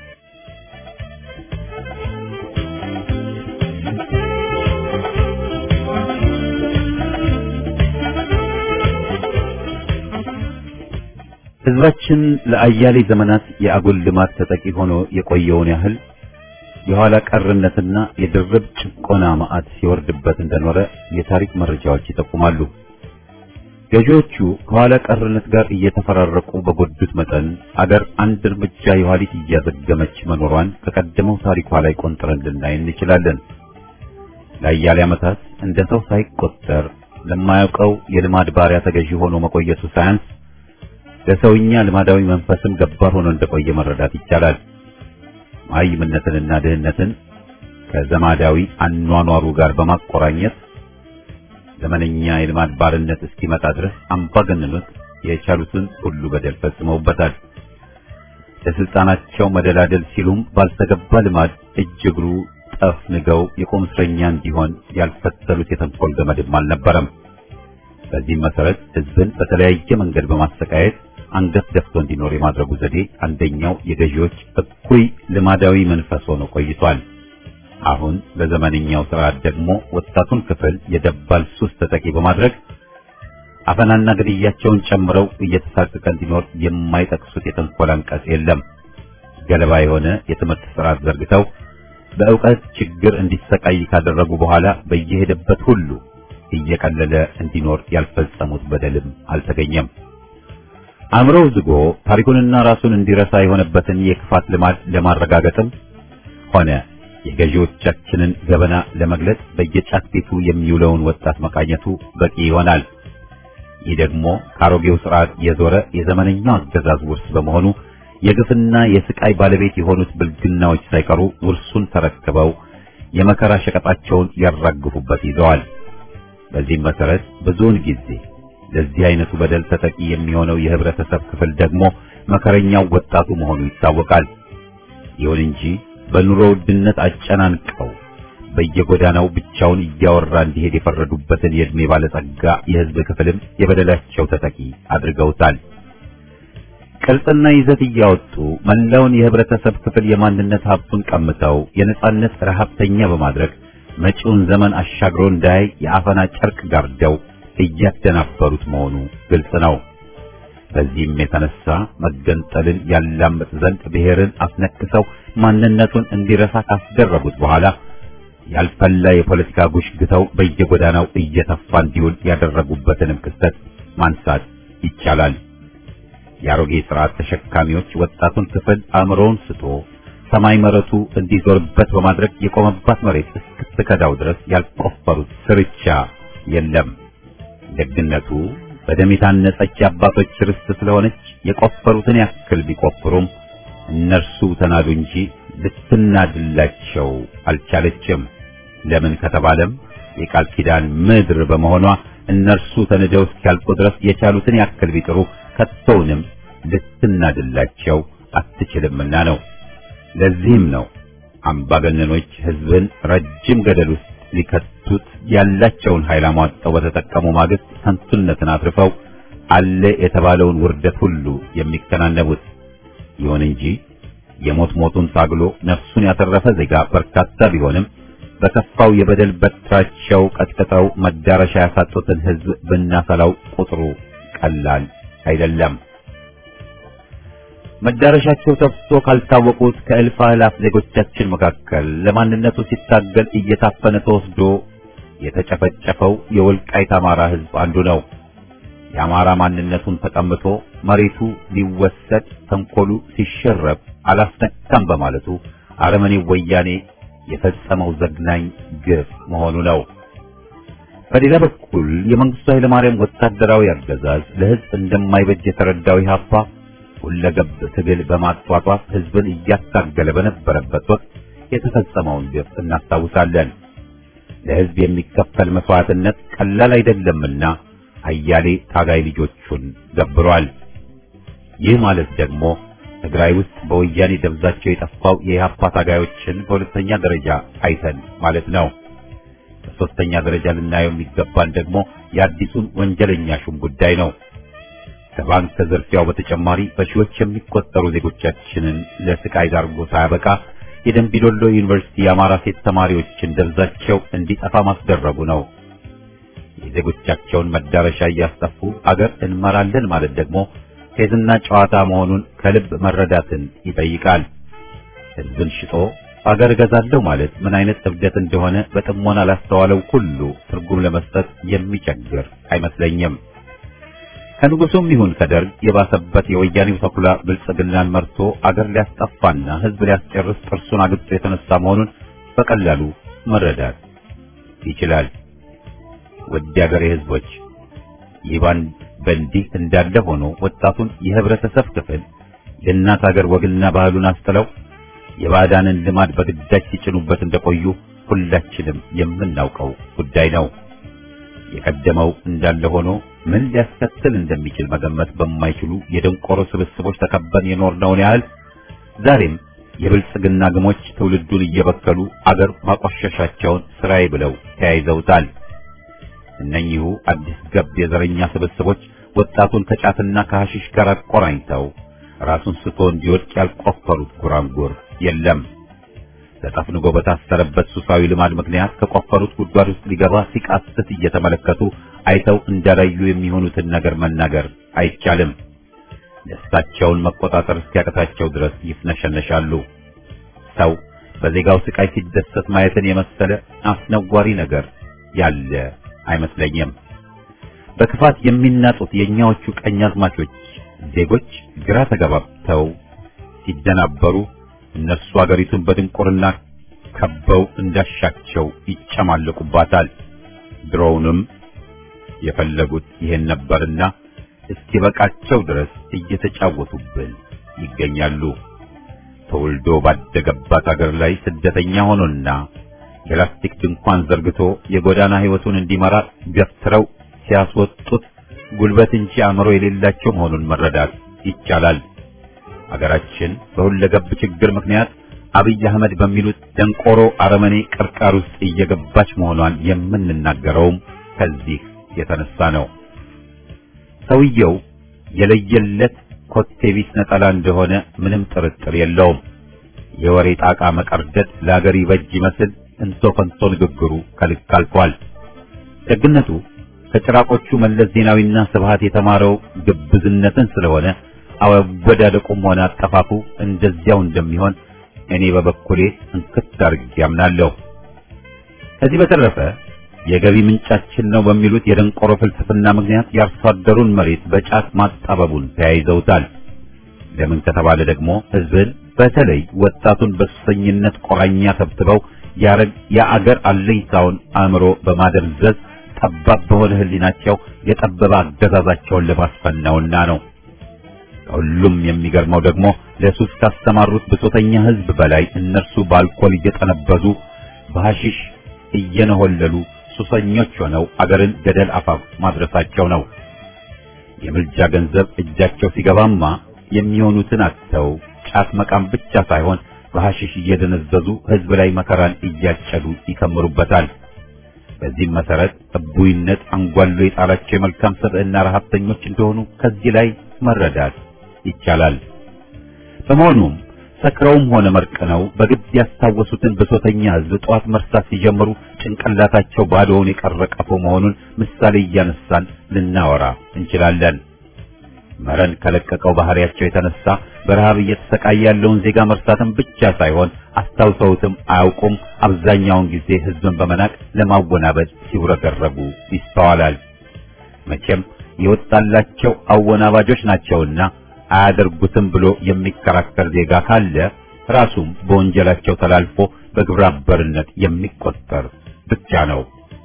Speaker 1: ህዝባችን ለአያሌ ዘመናት የአጉል ልማት ተጠቂ ሆኖ የቆየውን ያህል የኋላ ቀርነትና የድርብ ጭቆና ማዕት ሲወርድበት እንደኖረ የታሪክ መረጃዎች ይጠቁማሉ። ገዢዎቹ ከኋላ ቀርነት ጋር እየተፈራረቁ በጎዱት መጠን አገር አንድ እርምጃ የኋሊት እያዘገመች መኖሯን ከቀደመው ታሪኳ ላይ ቆንጥረን ልናይ እንችላለን። ለአያሌ ዓመታት እንደ ሰው ሳይቆጠር ለማያውቀው የልማድ ባሪያ ተገዢ ሆኖ መቆየቱ ሳያንስ ለሰውኛ ልማዳዊ መንፈስም ገባር ሆኖ እንደቆየ መረዳት ይቻላል። ማይምነትንና ድህነትን ከዘማዳዊ አኗኗሩ ጋር በማቆራኘት ዘመነኛ የልማድ ባርነት እስኪመጣ ድረስ አምባገነኖች የቻሉትን ሁሉ በደል ፈጽመውበታል። ለስልጣናቸው መደላደል ሲሉም ባልተገባ ልማድ እጅ እግሩ ጠፍንገው የቁም እስረኛ እንዲሆን ያልፈተሉት የተንኮል ገመድም አልነበረም። በዚህም መሰረት ህዝብን በተለያየ መንገድ በማሰቃየት አንገት ደፍቶ እንዲኖር የማድረጉ ዘዴ አንደኛው የገዢዎች እኩይ ልማዳዊ መንፈስ ሆኖ ቆይቷል። አሁን በዘመንኛው ስርዓት ደግሞ ወጣቱን ክፍል የደባል ሱስ ተጠቂ በማድረግ አፈናና ግድያቸውን ጨምረው እየተሳቀቀ እንዲኖር የማይጠቅሱት የተንኮል አንቀጽ የለም። ገለባ የሆነ የትምህርት ስርዓት ዘርግተው በእውቀት ችግር እንዲሰቃይ ካደረጉ በኋላ በየሄደበት ሁሉ እየቀለለ እንዲኖር ያልፈጸሙት በደልም አልተገኘም። አእምሮው ዝጎ ታሪኩንና ራሱን እንዲረሳ የሆነበትን የክፋት ልማድ ለማረጋገጥም ሆነ የገዢዎቻችንን ገበና ለመግለጽ በየጫት ቤቱ የሚውለውን ወጣት መቃኘቱ በቂ ይሆናል። ይህ ደግሞ ከአሮጌው ስርዓት የዞረ የዘመነኛው አገዛዝ ውርስ በመሆኑ የግፍና የስቃይ ባለቤት የሆኑት ብልግናዎች ሳይቀሩ ውርሱን ተረክበው የመከራ ሸቀጣቸውን ያራግፉበት ይዘዋል። በዚህም መሰረት ብዙውን ጊዜ ለዚህ አይነቱ በደል ተጠቂ የሚሆነው የህብረተሰብ ክፍል ደግሞ መከረኛው ወጣቱ መሆኑ ይታወቃል። ይሁን እንጂ በኑሮ ውድነት አጨናንቀው በየጎዳናው ብቻውን እያወራ እንዲሄድ የፈረዱበትን የዕድሜ ባለጸጋ የህዝብ ክፍልም የበደላቸው ተጠቂ አድርገውታል። ቅርጽና ይዘት እያወጡ መላውን የህብረተሰብ ክፍል የማንነት ሀብቱን ቀምተው የነጻነት ረሃብተኛ በማድረግ መጪውን ዘመን አሻግሮ እንዳያይ የአፈና ጨርቅ ጋርደው እያደናበሩት መሆኑ ግልጽ ነው። በዚህም የተነሳ መገንጠልን ያላምጥ ዘንድ ብሔርን አስነክሰው ማንነቱን እንዲረሳ ካስደረጉት በኋላ ያልፈላ የፖለቲካ ጉሽ ግተው በየጎዳናው እየተፋ እንዲውል ያደረጉበትንም ክስተት ማንሳት ይቻላል። የአሮጌ ስርዓት ተሸካሚዎች ወጣቱን ክፍል አእምሮውን ስቶ ሰማይ መረቱ እንዲዞርበት በማድረግ የቆመባት መሬት እስክትከዳው ድረስ ያልቆፈሩት ስርቻ የለም። ደግነቱ በደም የታነጸች አባቶች ርስት ስለሆነች የቆፈሩትን ያክል ቢቆፍሩም እነርሱ ተናዱ እንጂ ልትናድላቸው አልቻለችም። ለምን ከተባለም የቃል ኪዳን ምድር በመሆኗ እነርሱ ተንደው እስኪያልቁ ድረስ የቻሉትን ያክል ቢጥሩ ከቶውንም ልትናድላቸው አትችልምና ነው። ለዚህም ነው አምባገነኖች ሕዝብን ረጅም ገደል ውስጥ ሊከቱት ያላቸውን ኃይል አሟጠው በተጠቀሙ ማግስት ከንቱነትን አትርፈው አለ የተባለውን ውርደት ሁሉ የሚከናነቡት። ይሁን እንጂ የሞት ሞቱን ታግሎ ነፍሱን ያተረፈ ዜጋ በርካታ ቢሆንም በከፋው የበደል በትራቸው ቀጥቅጠው መዳረሻ ያሳጡትን ሕዝብ ብናሰላው ቁጥሩ ቀላል አይደለም። መዳረሻቸው ተፍቶ ካልታወቁት ከእልፍ አእላፍ ዜጎቻችን መካከል ለማንነቱ ሲታገል እየታፈነ ተወስዶ የተጨፈጨፈው የወልቃይት አማራ ሕዝብ አንዱ ነው። የአማራ ማንነቱን ተቀምቶ መሬቱ ሊወሰድ ተንኮሉ ሲሸረብ አላስነካም በማለቱ አረመኔው ወያኔ የፈጸመው ዘግናኝ ግፍ መሆኑ ነው። በሌላ በኩል የመንግስቱ ኃይለማርያም ወታደራዊ አገዛዝ ለሕዝብ እንደማይበጅ የተረዳው ኢህአፓ ሁለገብ ትግል በማጧጧፍ ሕዝብን እያታገለ በነበረበት ወቅት የተፈጸመውን ግፍ እናስታውሳለን። ለሕዝብ የሚከፈል መስዋዕትነት ቀላል አይደለምና አያሌ ታጋይ ልጆቹን ገብሯል። ይህ ማለት ደግሞ ትግራይ ውስጥ በወያኔ ደብዛቸው የጠፋው የኢህአፓ ታጋዮችን በሁለተኛ ደረጃ አይተን ማለት ነው። በሶስተኛ ደረጃ ልናየው የሚገባን ደግሞ የአዲሱን ወንጀለኛ ሹም ጉዳይ ነው። ከባንክ ዝርፊያው በተጨማሪ በሺዎች የሚቆጠሩ ዜጎቻችንን ለስቃይ ዳርጎ ሳያበቃ የደንቢዶሎ ዩኒቨርሲቲ የአማራ ሴት ተማሪዎችን ደብዛቸው እንዲጠፋ ማስደረጉ ነው። የዜጎቻቸውን መዳረሻ እያስጠፉ አገር እንመራለን ማለት ደግሞ ፌዝና ጨዋታ መሆኑን ከልብ መረዳትን ይጠይቃል። ሕዝብን ሽጦ አገር እገዛለሁ ማለት ምን አይነት እብደት እንደሆነ በጥሞና ላስተዋለው ሁሉ ትርጉም ለመስጠት የሚቸግር አይመስለኝም። ከንጉሱም ይሁን ከደርግ የባሰበት የወያኔው ተኩላ ብልጽግናን መርቶ አገር ሊያስጠፋና ሕዝብ ሊያስጨርስ ጥርሱን አግጦ የተነሳ መሆኑን በቀላሉ መረዳት ይችላል። ውድ አገሬ ሕዝቦች ይህ ባንድ በእንዲህ እንዳለ ሆኖ ወጣቱን የህብረተሰብ ክፍል የእናት አገር ወግና ባህሉን አስጥለው የባዕዳንን ልማድ በግዳጅ ሲጭኑበት እንደቆዩ ሁላችንም የምናውቀው ጉዳይ ነው። የቀደመው እንዳለ ሆኖ ምን ሊያስከትል እንደሚችል መገመት በማይችሉ የደንቆሮ ስብስቦች ተከበን የኖርነውን ያህል ዛሬም የብልጽግና ግሞች ትውልዱን እየበከሉ አገር ማቆሸሻቸውን ስራዬ ብለው ተያይዘውታል። እነኚሁ አዲስ ገብ የዘረኛ ስብስቦች ወጣቱን ከጫትና ከሐሽሽ ጋር አቆራኝተው ራሱን ስቶ እንዲወድቅ ያልቆፈሩት ጉራንጉር የለም። ተጠፍንጎ በታሰረበት ሱሳዊ ልማድ ምክንያት ከቆፈሩት ጉድጓድ ውስጥ ሊገባ ሲቃስት እየተመለከቱ አይተው እንዳላዩ የሚሆኑትን ነገር መናገር አይቻልም። ደስታቸውን መቆጣጠር እስኪያቅታቸው ድረስ ይፍነሸነሻሉ። ሰው በዜጋው ስቃይ ሲደሰት ማየትን የመሰለ አስነዋሪ ነገር ያለ አይመስለኝም። በክፋት የሚናጡት የእኛዎቹ ቀኛዝማቾች ዜጎች ግራ ተጋባብተው ሲደናበሩ እነሱ አገሪቱን በድንቁርና ከበው እንዳሻቸው ይጨማለቁባታል። ድሮውንም የፈለጉት ይሄን ነበርና እስኪበቃቸው ድረስ እየተጫወቱብን ይገኛሉ። ተወልዶ ባደገባት አገር ላይ ስደተኛ ሆኖና የላስቲክ ድንኳን ዘርግቶ የጎዳና ሕይወቱን እንዲመራ ገፍትረው ሲያስወጡት ጉልበት እንጂ አእምሮ የሌላቸው መሆኑን መረዳት ይቻላል። አገራችን በሁለገብ ችግር ምክንያት አብይ አህመድ በሚሉት ደንቆሮ አረመኔ ቅርቃር ውስጥ እየገባች መሆኗን የምንናገረውም ከዚህ የተነሳ ነው። ሰውየው የለየለት ኮቴቢስ ነጠላ እንደሆነ ምንም ጥርጥር የለውም። የወሬ ጣቃ መቀርደድ ለአገር ይበጅ ይመስል እንቶ ከንቶ ንግግሩ ከልክ አልፏል። ደግነቱ ከጭራቆቹ መለስ ዜናዊና ስብሃት የተማረው ግብዝነትን ስለሆነ አወዳደቁም ሆነ አጠፋፉ እንደዚያው እንደሚሆን እኔ በበኩሌ እንክት አድርጌ አምናለሁ። ከዚህ በተረፈ የገቢ ምንጫችን ነው በሚሉት የደንቆሮ ፍልስፍና ምክንያት የአርሶ አደሩን መሬት በጫት ማጣበቡን ተያይዘውታል። ለምን ከተባለ ደግሞ ሕዝብን በተለይ ወጣቱን በሱሰኝነት ቆራኛ ተብትበው የአገር አለኝታውን አእምሮ በማደንዘዝ ጠባብ በሆነ ሕሊናቸው የጠበበ አገዛዛቸውን ለማስፈን ነውና ነው። ከሁሉም የሚገርመው ደግሞ ለሱስ ካስተማሩት ብሶተኛ ሕዝብ በላይ እነርሱ በአልኮል እየጠነበዙ በሐሺሽ እየነሆለሉ ሱሰኞች ሆነው አገርን ገደል አፋፍ ማድረሳቸው ነው። የምልጃ ገንዘብ እጃቸው ሲገባማ የሚሆኑትን አጥተው ጫት መቃም ብቻ ሳይሆን በሐሺሽ እየደነዘዙ ሕዝብ ላይ መከራን እያጨዱ ይከምሩበታል። በዚህም መሰረት እቡይነት አንጓሎ የጣላቸው የመልካም ሰብዕና ረሀብተኞች እንደሆኑ ከዚህ ላይ መረዳት ይቻላል። በመሆኑም ሰክረውም ሆነ መርቅነው በግድ ያስታወሱትን ብሶተኛ ሕዝብ ጠዋት መርሳት ሲጀምሩ ጭንቅላታቸው ባዶውን የቀረ ቀፎ መሆኑን ምሳሌ እያነሳን ልናወራ እንችላለን። መረን ከለቀቀው ባህሪያቸው የተነሳ በረሃብ እየተሰቃየ ያለውን ዜጋ መርሳትን ብቻ ሳይሆን አስታውሰውትም አያውቁም። አብዛኛውን ጊዜ ሕዝብን በመናቅ ለማወናበድ ሲውረገረጉ ይስተዋላል። መቼም የወጣላቸው አወናባጆች ናቸውና አያደርጉትም ብሎ የሚከራከር ዜጋ ካለ ራሱም በወንጀላቸው ተላልፎ በግብረ አበርነት የሚቆጠር ብቻ ነው።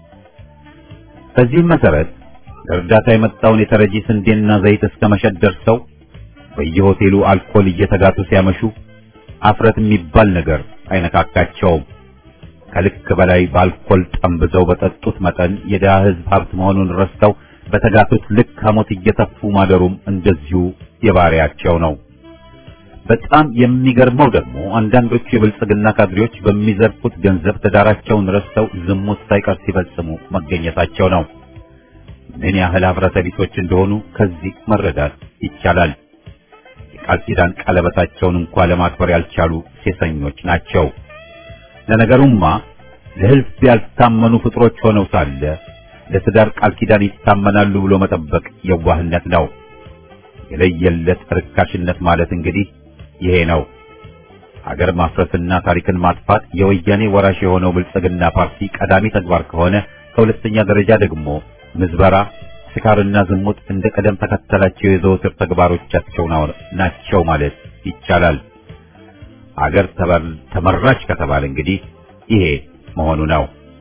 Speaker 1: በዚህም መሰረት ለእርዳታ የመጣውን የተረጂ ስንዴና ዘይት እስከ መሸጥ ደርሰው በየሆቴሉ አልኮል እየተጋቱ ሲያመሹ አፍረት የሚባል ነገር አይነካካቸውም። ከልክ በላይ በአልኮል ጠምብዘው በጠጡት መጠን የድሃ ሕዝብ ሀብት መሆኑን ረስተው በተጋቱት ልክ ሐሞት እየተፉ ማደሩም እንደዚሁ የባሪያቸው ነው። በጣም የሚገርመው ደግሞ አንዳንዶቹ የብልጽግና ካድሬዎች በሚዘርፉት ገንዘብ ትዳራቸውን ረስተው ዝሙት ሳይቀር ሲፈጽሙ መገኘታቸው ነው። ምን ያህል ኅብረተ ቢሶች እንደሆኑ ከዚህ መረዳት ይቻላል። የቃል ኪዳን ቀለበታቸውን እንኳ ለማክበር ያልቻሉ ሴሰኞች ናቸው። ለነገሩማ ለሕዝብ ያልታመኑ ፍጥሮች ሆነው ሳለ ለትዳር ቃል ኪዳን ይታመናሉ ብሎ መጠበቅ የዋህነት ነው። የለየለት ርካሽነት ማለት እንግዲህ ይሄ ነው። ሀገር ማፍረስና ታሪክን ማጥፋት የወያኔ ወራሽ የሆነው ብልጽግና ፓርቲ ቀዳሚ ተግባር ከሆነ ከሁለተኛ ደረጃ ደግሞ ምዝበራ፣ ስካርና ዝሙት እንደ ቀደም ተከተላቸው የዘወትር ተግባሮቻቸው ናቸው ማለት ይቻላል። አገር ተመራች ከተባለ እንግዲህ ይሄ መሆኑ ነው።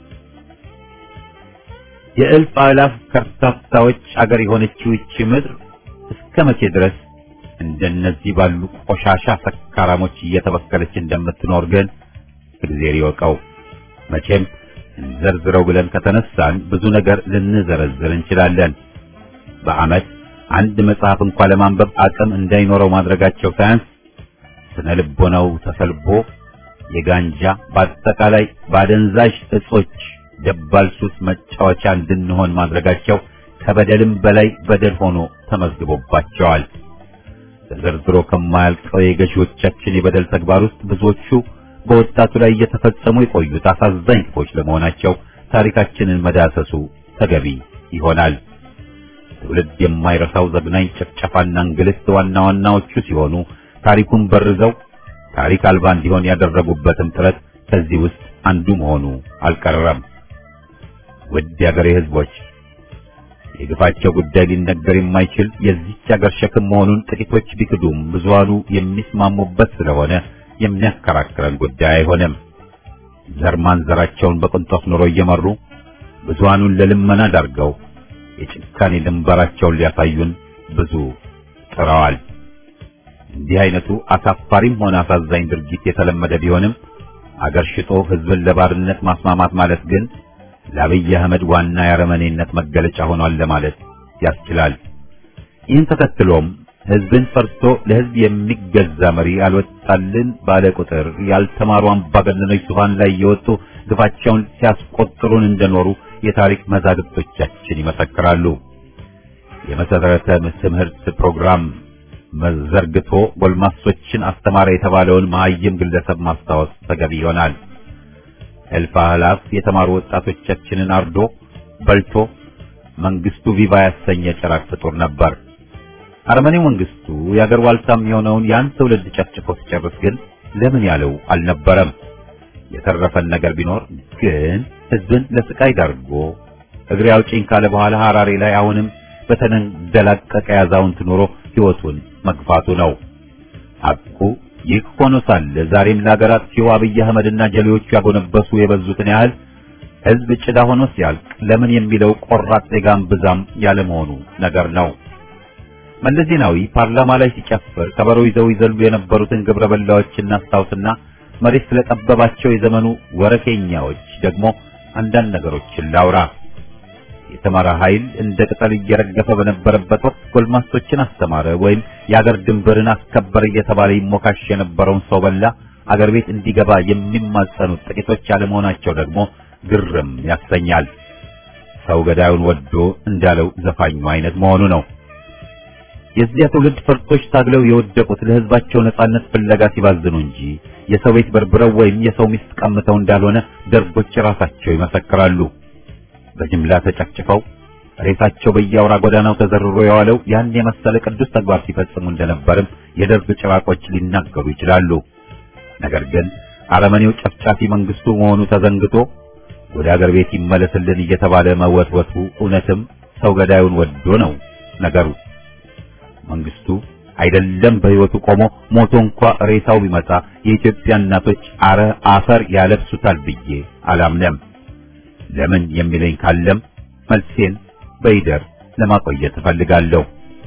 Speaker 1: የእልፍ አእላፍ ከርታታዎች አገር የሆነችው ይቺ ምድር እስከ መቼ ድረስ እንደነዚህ ባሉ ቆሻሻ ሰካራሞች እየተበከለች እንደምትኖር ግን እግዚአብሔር ይወቀው። መቼም እንዘርዝረው ብለን ከተነሳን ብዙ ነገር ልንዘረዝር እንችላለን። በዓመት አንድ መጽሐፍ እንኳን ለማንበብ አቅም እንዳይኖረው ማድረጋቸው ሳያንስ ስነ ልቦናው ተሰልቦ የጋንጃ በአጠቃላይ ባደንዛዥ እጾች ደባል ሱስ መጫወቻ እንድንሆን ማድረጋቸው ከበደልም በላይ በደል ሆኖ ተመዝግቦባቸዋል። ተዘርዝሮ ከማያልቀው የገዢዎቻችን የበደል ተግባር ውስጥ ብዙዎቹ በወጣቱ ላይ እየተፈጸሙ የቆዩት አሳዛኝ ክፎች ለመሆናቸው ታሪካችንን መዳሰሱ ተገቢ ይሆናል። ትውልድ የማይረሳው ዘግናኝ ጭፍጨፋና እንግልት ዋና ዋናዎቹ ሲሆኑ ታሪኩን በርዘው ታሪክ አልባ እንዲሆን ያደረጉበትም ጥረት ከዚህ ውስጥ አንዱ መሆኑ አልቀረም። ውድ የአገሬ ሕዝቦች የግፋቸው ጉዳይ ሊነገር የማይችል የዚች አገር ሸክም መሆኑን ጥቂቶች ቢክዱም ብዙሃኑ የሚስማሙበት ስለሆነ የሚያከራክረን ጉዳይ አይሆንም። ዘር ማንዘራቸውን በቅንጦት ኑሮ እየመሩ ብዙሃኑን ለልመና ዳርገው የጭካኔ ድንበራቸውን ሊያሳዩን ብዙ ጥረዋል። እንዲህ አይነቱ አሳፋሪም ሆነ አሳዛኝ ድርጊት የተለመደ ቢሆንም አገር ሽጦ ሕዝብን ለባርነት ማስማማት ማለት ግን ለአብይ አህመድ ዋና የአረመኔነት መገለጫ ሆኗል ለማለት ያስችላል። ይህን ተከትሎም ሕዝብን ፈርቶ ለሕዝብ የሚገዛ መሪ አልወጣልን ባለ ቁጥር ያልተማሩ አምባገነኖች ዙፋን ላይ የወጡ ግፋቸውን ሲያስቆጥሩን እንደኖሩ የታሪክ መዛግብቶቻችን ይመሰክራሉ። የመሰረተ ትምህርት ፕሮግራም መዘርግቶ ጎልማሶችን አስተማረ የተባለውን መሀይም ግለሰብ ማስታወስ ተገቢ ይሆናል። እልፍ አእላፍ የተማሩ ወጣቶቻችንን አርዶ በልቶ መንግስቱ ቪቫ ያሰኘ ጭራቅ ፍጡር ነበር። አረመኔው መንግስቱ የአገር ዋልታም የሆነውን ያን ትውልድ ጨፍጭፎ ሲጨርስ ግን ለምን ያለው አልነበረም። የተረፈን ነገር ቢኖር ግን ህዝብን ለስቃይ ዳርጎ እግሬ አውጪኝ ካለ በኋላ ሐራሬ ላይ አሁንም በተንደላቀቀ ያዛውንት ኑሮ ህይወቱን መግፋቱ ነው። ሐቁ ይህ ሆኖ ሳለ ዛሬም ለሀገራት ሲው አብይ አህመድና ጀሌዎቹ ያጎነበሱ የበዙትን ያህል ህዝብ ጭዳ ሆኖ ሲያልቅ ለምን የሚለው ቆራጥ ዜጋም ብዛም ያለመሆኑ ነገር ነው። መለስ ዜናዊ ፓርላማ ላይ ሲጨፍር ከበሮ ይዘው ይዘሉ የነበሩትን ግብረ በላዎች እናስታውስና መሬት ስለጠበባቸው የዘመኑ ወረኬኛዎች ደግሞ አንዳንድ ነገሮችን ላውራ። የተማረ ኃይል እንደ ቅጠል እየረገፈ በነበረበት ወቅት ጎልማሶችን አስተማረ ወይም የአገር ድንበርን አስከበረ እየተባለ ይሞካሽ የነበረውን ሰው በላ አገር ቤት እንዲገባ የሚማጸኑት ጥቂቶች አለመሆናቸው ደግሞ ግርም ያሰኛል። ሰው ገዳዩን ወዶ እንዳለው ዘፋኙ አይነት መሆኑ ነው። የዚያ ትውልድ ፈርጦች ታግለው የወደቁት ለህዝባቸው ነጻነት ፍለጋ ሲባዝኑ እንጂ የሰው ቤት በርብረው ወይም የሰው ሚስት ቀምተው እንዳልሆነ ደርጎች ራሳቸው ይመሰክራሉ። በጅምላ ተጨፍጭፈው ሬሳቸው በየአውራ ጎዳናው ተዘርሮ የዋለው ያን የመሰለ ቅዱስ ተግባር ሲፈጽሙ እንደነበርም የደርግ ጭራቆች ሊናገሩ ይችላሉ። ነገር ግን አረመኔው ጨፍጫፊ መንግስቱ መሆኑ ተዘንግቶ ወደ አገር ቤት ይመለስልን እየተባለ መወትወቱ እውነትም ሰው ገዳዩን ወዶ ነው ነገሩ። መንግስቱ አይደለም በህይወቱ ቆሞ ሞቶ እንኳ ሬሳው ቢመጣ የኢትዮጵያ እናቶች አረ አፈር ያለብሱታል ብዬ አላምነም። ለምን የሚለኝ ካለም መልሴን በይደር ለማቆየት እፈልጋለሁ።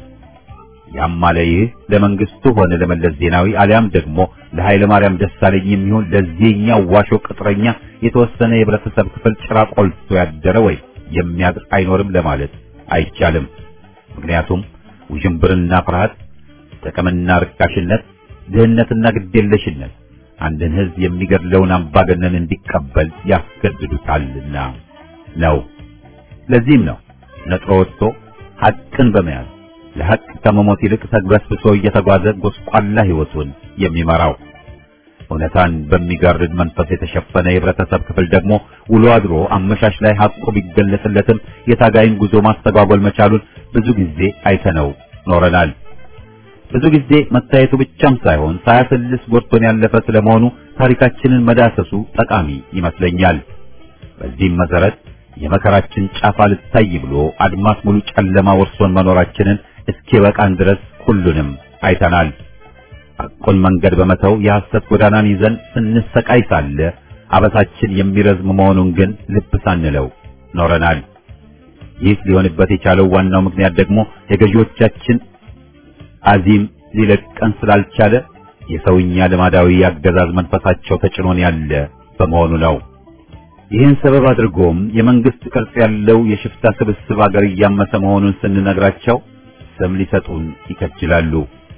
Speaker 1: ያም አለ ይህ ለመንግስቱ ሆነ ለመለስ ዜናዊ አሊያም ደግሞ ለኃይለ ማርያም ደሳለኝ የሚሆን ለዚህኛው ዋሾ ቅጥረኛ የተወሰነ የህብረተሰብ ክፍል ጭራ ቆልቶ ያደረ ወይም የሚያድር አይኖርም ለማለት አይቻልም። ምክንያቱም ውዥንብርና ፍርሃት፣ ጥቅምና ርካሽነት፣ ድህነትና ግዴለሽነት አንድን ህዝብ የሚገድለውን አምባገነን እንዲቀበል ያስገድዱታልና ነው። ለዚህም ነው ነጥሮ ወጥቶ ሐቅን በመያዝ ለሐቅ ከመሞት ይልቅ ተግበስብሶ እየተጓዘ ጎስቋላ ህይወቱን የሚመራው። እውነታን በሚጋርድ መንፈስ የተሸፈነ የህብረተሰብ ክፍል ደግሞ ውሎ አድሮ አመሻሽ ላይ ሐቁ ቢገለጽለትም የታጋይን ጉዞ ማስተጓጎል መቻሉን ብዙ ጊዜ አይተነው ኖረናል። ብዙ ጊዜ መታየቱ ብቻም ሳይሆን ሳያሰልስ ጎድቶን ያለፈ ስለመሆኑ ታሪካችንን መዳሰሱ ጠቃሚ ይመስለኛል። በዚህም መሰረት የመከራችን ጫፍ አልታይ ብሎ አድማስ ሙሉ ጨለማ ወርሶን መኖራችንን እስኪበቃን ድረስ ሁሉንም አይተናል። ሐቁን መንገድ በመተው የሐሰት ጎዳናን ይዘን ስንሰቃይ ሳለ አበሳችን የሚረዝም መሆኑን ግን ልብ ሳንለው ኖረናል። ይህ ሊሆንበት የቻለው ዋናው ምክንያት ደግሞ የገዢዎቻችን አዚም ሊለቀን ስላልቻለ የሰውኛ ልማዳዊ አገዛዝ መንፈሳቸው ተጭኖን ያለ በመሆኑ ነው። ይህን ሰበብ አድርጎም የመንግስት ቅርጽ ያለው የሽፍታ ስብስብ አገር እያመሰ መሆኑን ስንነግራቸው ስም ሊሰጡን ይከጅላሉ።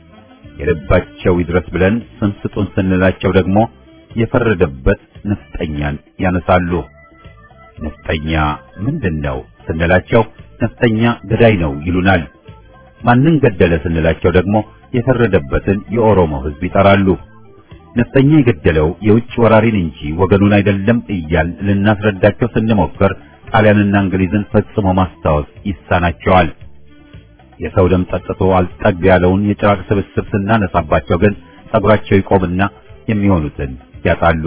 Speaker 1: የልባቸው ይድረስ ብለን ስም ስጡን ስንላቸው ደግሞ የፈረደበት ነፍጠኛን ያነሳሉ። ነፍጠኛ ምንድን ነው ስንላቸው ነፍጠኛ ገዳይ ነው ይሉናል። ማንን ገደለ ስንላቸው ደግሞ የፈረደበትን የኦሮሞ ሕዝብ ይጠራሉ። ነፍጠኛ የገደለው የውጭ ወራሪን እንጂ ወገኑን አይደለም እያል ልናስረዳቸው ስንሞክር ጣሊያንና እንግሊዝን ፈጽሞ ማስታወስ ይሳናቸዋል። የሰው ደም ጠጥቶ አልጠግ ያለውን የጭራቅ ስብስብ ስናነሳባቸው ግን ጸጉራቸው ይቆምና የሚሆኑትን ያጣሉ።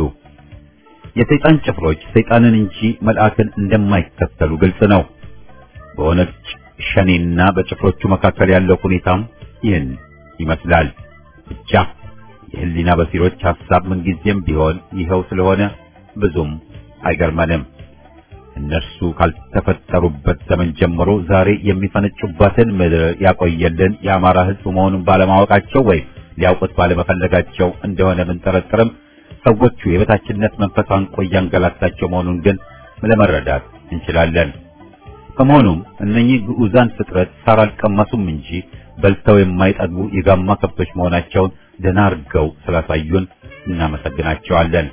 Speaker 1: የሰይጣን ጭፍሮች ሰይጣንን እንጂ መልአክን እንደማይከተሉ ግልጽ ነው። በኦነግ ሸኔና በጭፍሮቹ መካከል ያለው ሁኔታም ይህን ይመስላል። ብቻ የህሊና በሲሮች ሐሳብ ምንጊዜም ቢሆን ይኸው ስለሆነ ብዙም አይገርመንም። እነርሱ ካልተፈጠሩበት ዘመን ጀምሮ ዛሬ የሚፈነጩባትን ምድር ያቆየልን የአማራ ሕዝብ መሆኑን ባለማወቃቸው ወይም ሊያውቁት ባለመፈለጋቸው እንደሆነ ብንጠረጥርም ሰዎቹ የበታችነት መንፈስ አንቆ እያንገላታቸው መሆኑን ግን ለመረዳት እንችላለን። በመሆኑም እነኚህ ግዑዛን ፍጥረት ሳር አልቀመሱም እንጂ በልተው የማይጠግቡ የጋማ ከብቶች መሆናቸውን ደህና አድርገው ስላሳዩን እናመሰግናቸዋለን።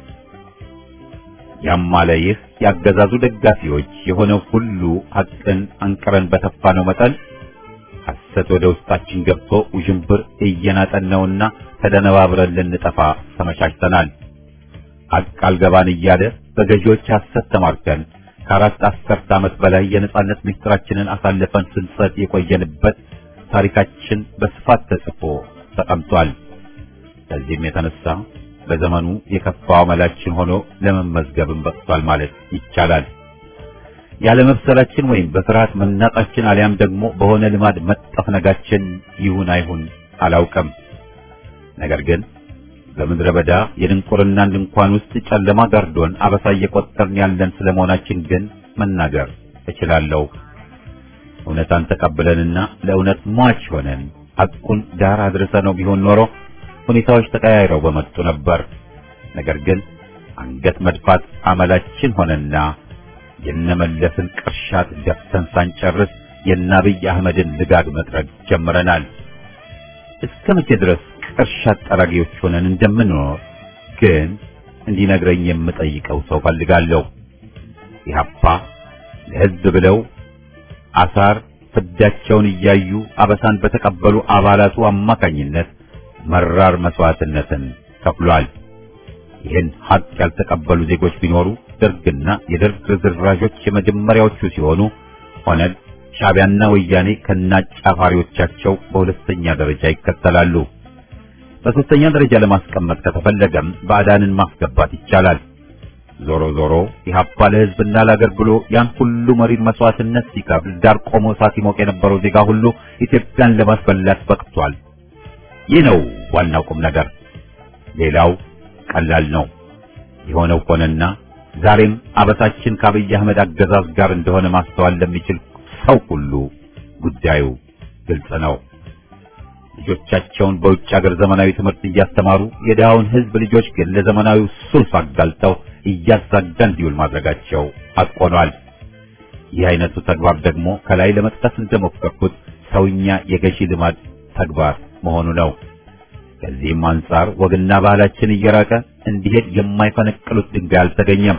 Speaker 1: ያም አለ ይህ ያገዛዙ ደጋፊዎች የሆነው ሁሉ ሐቅን አንቅረን በተፋነው መጠን ሐሰት ወደ ውስጣችን ገብቶ ውዥንብር እየናጠን ነውና ተደነባብረን ልንጠፋ ተመቻችተናል። ሐቅ አልገባን እያለ በገዢዎች ሐሰት ተማርከን ከአራት አስርት ዓመት በላይ የነጻነት ምስጢራችንን አሳልፈን ስንሰጥ የቆየንበት ታሪካችን በስፋት ተጽፎ ተቀምጧል። ከዚህም የተነሳ በዘመኑ የከፋው አመላችን ሆኖ ለመመዝገብም በቅቷል ማለት ይቻላል። ያለመብሰላችን ወይም በፍርሃት መናጣችን አሊያም ደግሞ በሆነ ልማድ መጠፍነጋችን ይሁን አይሁን አላውቅም። ነገር ግን በምድረ በዳ የድንቁርናን ድንኳን ውስጥ ጨለማ ጋርዶን አበሳ እየቆጠርን ያለን ስለመሆናችን ግን መናገር እችላለሁ። እውነታን ተቀብለንና ለእውነት ሟች ሆነን ሐቁን ዳር አድርሰነው ቢሆን ኖሮ ሁኔታዎች ተቀያይረው በመጡ ነበር። ነገር ግን አንገት መድፋት አመላችን ሆነና የነመለስን ቅርሻት ደፍተን ሳንጨርስ የአብይ አህመድን ልጋግ መጥረግ ጀምረናል። እስከ መቼ ድረስ ቅርሻት ጠራጊዎች ሆነን እንደምንኖር ግን እንዲነግረኝ የምጠይቀው ሰው ፈልጋለሁ። ኢህአፓ ለሕዝብ ብለው አሳር ፍዳቸውን እያዩ አበሳን በተቀበሉ አባላቱ አማካኝነት መራር መስዋዕትነትን ከፍሏል። ይህን ሀቅ ያልተቀበሉ ዜጎች ቢኖሩ ደርግና የደርግ ርዝራዦች የመጀመሪያዎቹ ሲሆኑ ኦነግ፣ ሻዕቢያና ወያኔ ከናጫፋሪዎቻቸው በሁለተኛ ደረጃ ይከተላሉ። በሶስተኛ ደረጃ ለማስቀመጥ ከተፈለገም ባዕዳንን ማስገባት ይቻላል። ዞሮ ዞሮ ኢህአፓ ለሕዝብና ለአገር ብሎ ያን ሁሉ መሪር መስዋዕትነት ሲከፍል ዳር ቆሞ እሳት ሲሞቅ የነበረው ዜጋ ሁሉ ኢትዮጵያን ለማስበላት በቅቷል። ይህ ነው ዋናው ቁም ነገር። ሌላው ቀላል ነው። የሆነው ሆነና ዛሬም አበሳችን ከአብይ አህመድ አገዛዝ ጋር እንደሆነ ማስተዋል ለሚችል ሰው ሁሉ ጉዳዩ ግልጽ ነው። ልጆቻቸውን በውጭ ሀገር ዘመናዊ ትምህርት እያስተማሩ የድሃውን ሕዝብ ልጆች ግን ለዘመናዊው ሱስ አጋልጠው እያዛጋ እንዲውል ማድረጋቸው አቆኗል። ይህ አይነቱ ተግባር ደግሞ ከላይ ለመጥቀስ እንደሞከርኩት ሰውኛ የገዢ ልማድ ተግባር መሆኑ ነው። ከዚህም አንጻር ወግና ባህላችን እየራቀ እንዲሄድ የማይፈነቅሉት ድንጋይ አልተገኘም።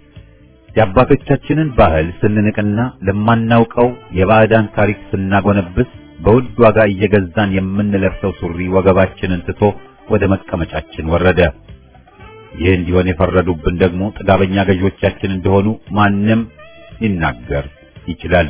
Speaker 1: የአባቶቻችንን ባህል ስንንቅና ለማናውቀው የባዕዳን ታሪክ ስናጎነብስ በውድ ዋጋ እየገዛን የምንለብሰው ሱሪ ወገባችንን ትቶ ወደ መቀመጫችን ወረደ። ይህ እንዲሆን የፈረዱብን ደግሞ ጥጋበኛ ገዢዎቻችን እንደሆኑ ማንም ሊናገር ይችላል።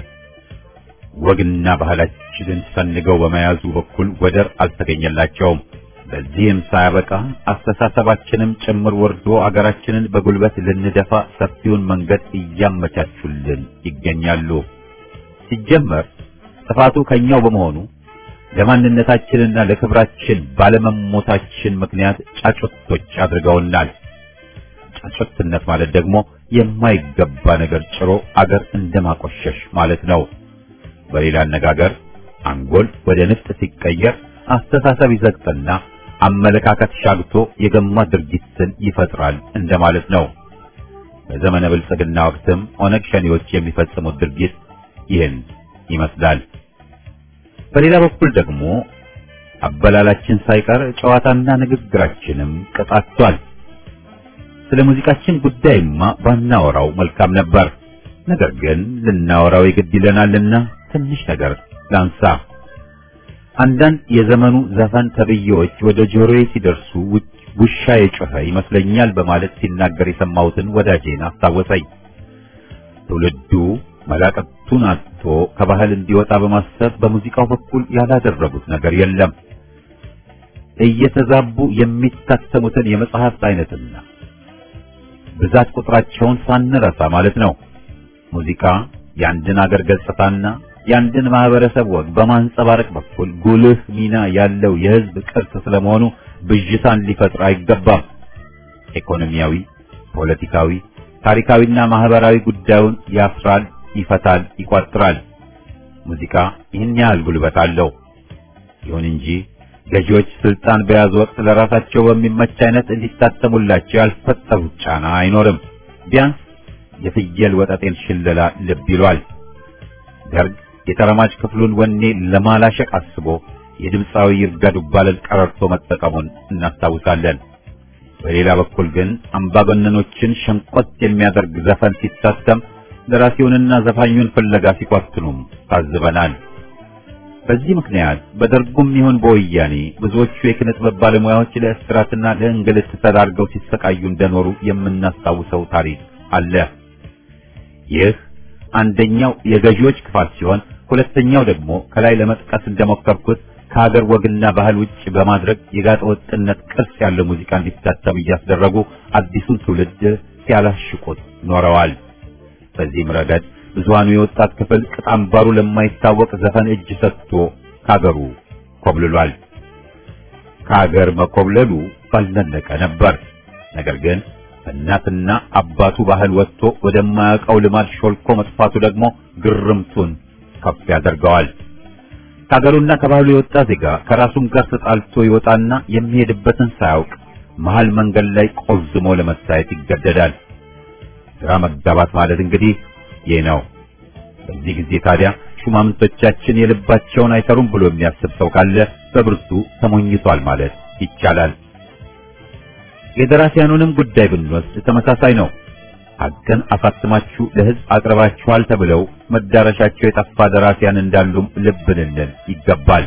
Speaker 1: ወግና ባህላችንን ሰንገው በመያዙ በኩል ወደር አልተገኘላቸውም። በዚህም ሳያበቃ አስተሳሰባችንም ጭምር ወርዶ አገራችንን በጉልበት ልንደፋ ሰፊውን መንገድ እያመቻቹልን ይገኛሉ። ሲጀመር ጥፋቱ ከኛው በመሆኑ ለማንነታችንና ለክብራችን ባለመሞታችን ምክንያት ጫጩቶች አድርገውናል። ጫጩትነት ማለት ደግሞ የማይገባ ነገር ጭሮ አገር እንደማቆሸሽ ማለት ነው። በሌላ አነጋገር አንጎል ወደ ንፍጥ ሲቀየር አስተሳሰብ ይዘግጥና አመለካከት ሻግቶ የገማ ድርጊትን ይፈጥራል እንደማለት ነው። በዘመነ ብልጽግና ወቅትም ኦነግ ሸኔዎች የሚፈጽሙት ድርጊት ይህን ይመስላል። በሌላ በኩል ደግሞ አበላላችን ሳይቀር ጨዋታና ንግግራችንም ቀጣቷል። ስለ ሙዚቃችን ጉዳይማ ባናወራው መልካም ነበር። ነገር ግን ልናወራው የግድ ይለናልና ትንሽ ነገር ላንሳ። አንዳንድ የዘመኑ ዘፈን ተብዬዎች ወደ ጆሮዬ ሲደርሱ ውሻ የጮኸ ይመስለኛል በማለት ሲናገር የሰማሁትን ወዳጄን አስታወሰኝ። ትውልዱ መላቀቱን አጥቶ ከባህል እንዲወጣ በማሰብ በሙዚቃው በኩል ያላደረጉት ነገር የለም። እየተዛቡ የሚታተሙትን የመጽሐፍት አይነትና ብዛት ቁጥራቸውን ሳንረሳ ማለት ነው። ሙዚቃ የአንድን አገር ገጽታና የአንድን ማህበረሰብ ወግ በማንጸባረቅ በኩል ጉልህ ሚና ያለው የህዝብ ቅርስ ስለመሆኑ ብዥታን ሊፈጥር አይገባም። ኢኮኖሚያዊ፣ ፖለቲካዊ፣ ታሪካዊና ማህበራዊ ጉዳዩን ያስራል፣ ይፈታል፣ ይቋጥራል። ሙዚቃ ይህን ያህል ጉልበት አለው። ይሁን እንጂ ገዢዎች ስልጣን በያዙ ወቅት ለራሳቸው በሚመች አይነት እንዲታተሙላቸው ያልፈጠሩት ጫና አይኖርም። ቢያንስ የፍየል ወጠጤን ሽለላ ልብ ይሏል። ደርግ የተረማጅ ክፍሉን ወኔ ለማላሸቅ አስቦ የድምፃዊ ይርጋ ዱባለን ቀረርቶ መጠቀሙን እናስታውሳለን። በሌላ በኩል ግን አምባገነኖችን ሸንቆጥ የሚያደርግ ዘፈን ሲታተም ደራሲውንና ዘፋኙን ፍለጋ ሲኳትኑም ታዝበናል። በዚህ ምክንያት በደርጉም ይሁን በወያኔ ብዙዎቹ የኪነ ጥበብ ባለሙያዎች ለእስራትና ለእንግልት ተዳርገው ሲሰቃዩ እንደኖሩ የምናስታውሰው ታሪክ አለ። ይህ አንደኛው የገዢዎች ክፋት ሲሆን፣ ሁለተኛው ደግሞ ከላይ ለመጥቀስ እንደሞከርኩት ከሀገር ወግና ባህል ውጭ በማድረግ የጋጠ ወጥነት ቅርስ ያለው ሙዚቃ እንዲታተም እያስደረጉ አዲሱን ትውልድ ሲያላሽቁት ኖረዋል። በዚህም ረገድ ብዙሃኑ የወጣት ክፍል ቅጣምባሩ ለማይታወቅ ዘፈን እጅ ሰጥቶ ከሀገሩ ኮብልሏል። ከሀገር መኮብለሉ ባልነለቀ ነበር። ነገር ግን በእናትና አባቱ ባህል ወጥቶ ወደማያውቀው ልማድ ሾልኮ መጥፋቱ ደግሞ ግርምቱን ከፍ ያደርገዋል። ከሀገሩና ከባህሉ የወጣ ዜጋ ከራሱም ጋር ተጣልቶ ይወጣና የሚሄድበትን ሳያውቅ መሃል መንገድ ላይ ቆዝሞ ለመታየት ይገደዳል። ግራ መጋባት ማለት እንግዲህ ይህ ነው። በዚህ ጊዜ ታዲያ ሹማምንቶቻችን የልባቸውን አይሰሩም ብሎ የሚያስብ ሰው ካለ በብርቱ ተሞኝቷል ማለት ይቻላል። የደራሲያኑንም ጉዳይ ብንወስድ ተመሳሳይ ነው። ሀቅን አሳትማችሁ ለሕዝብ አቅርባችኋል ተብለው መዳረሻቸው የጠፋ ደራሲያን እንዳሉም ልብ ልንል ይገባል።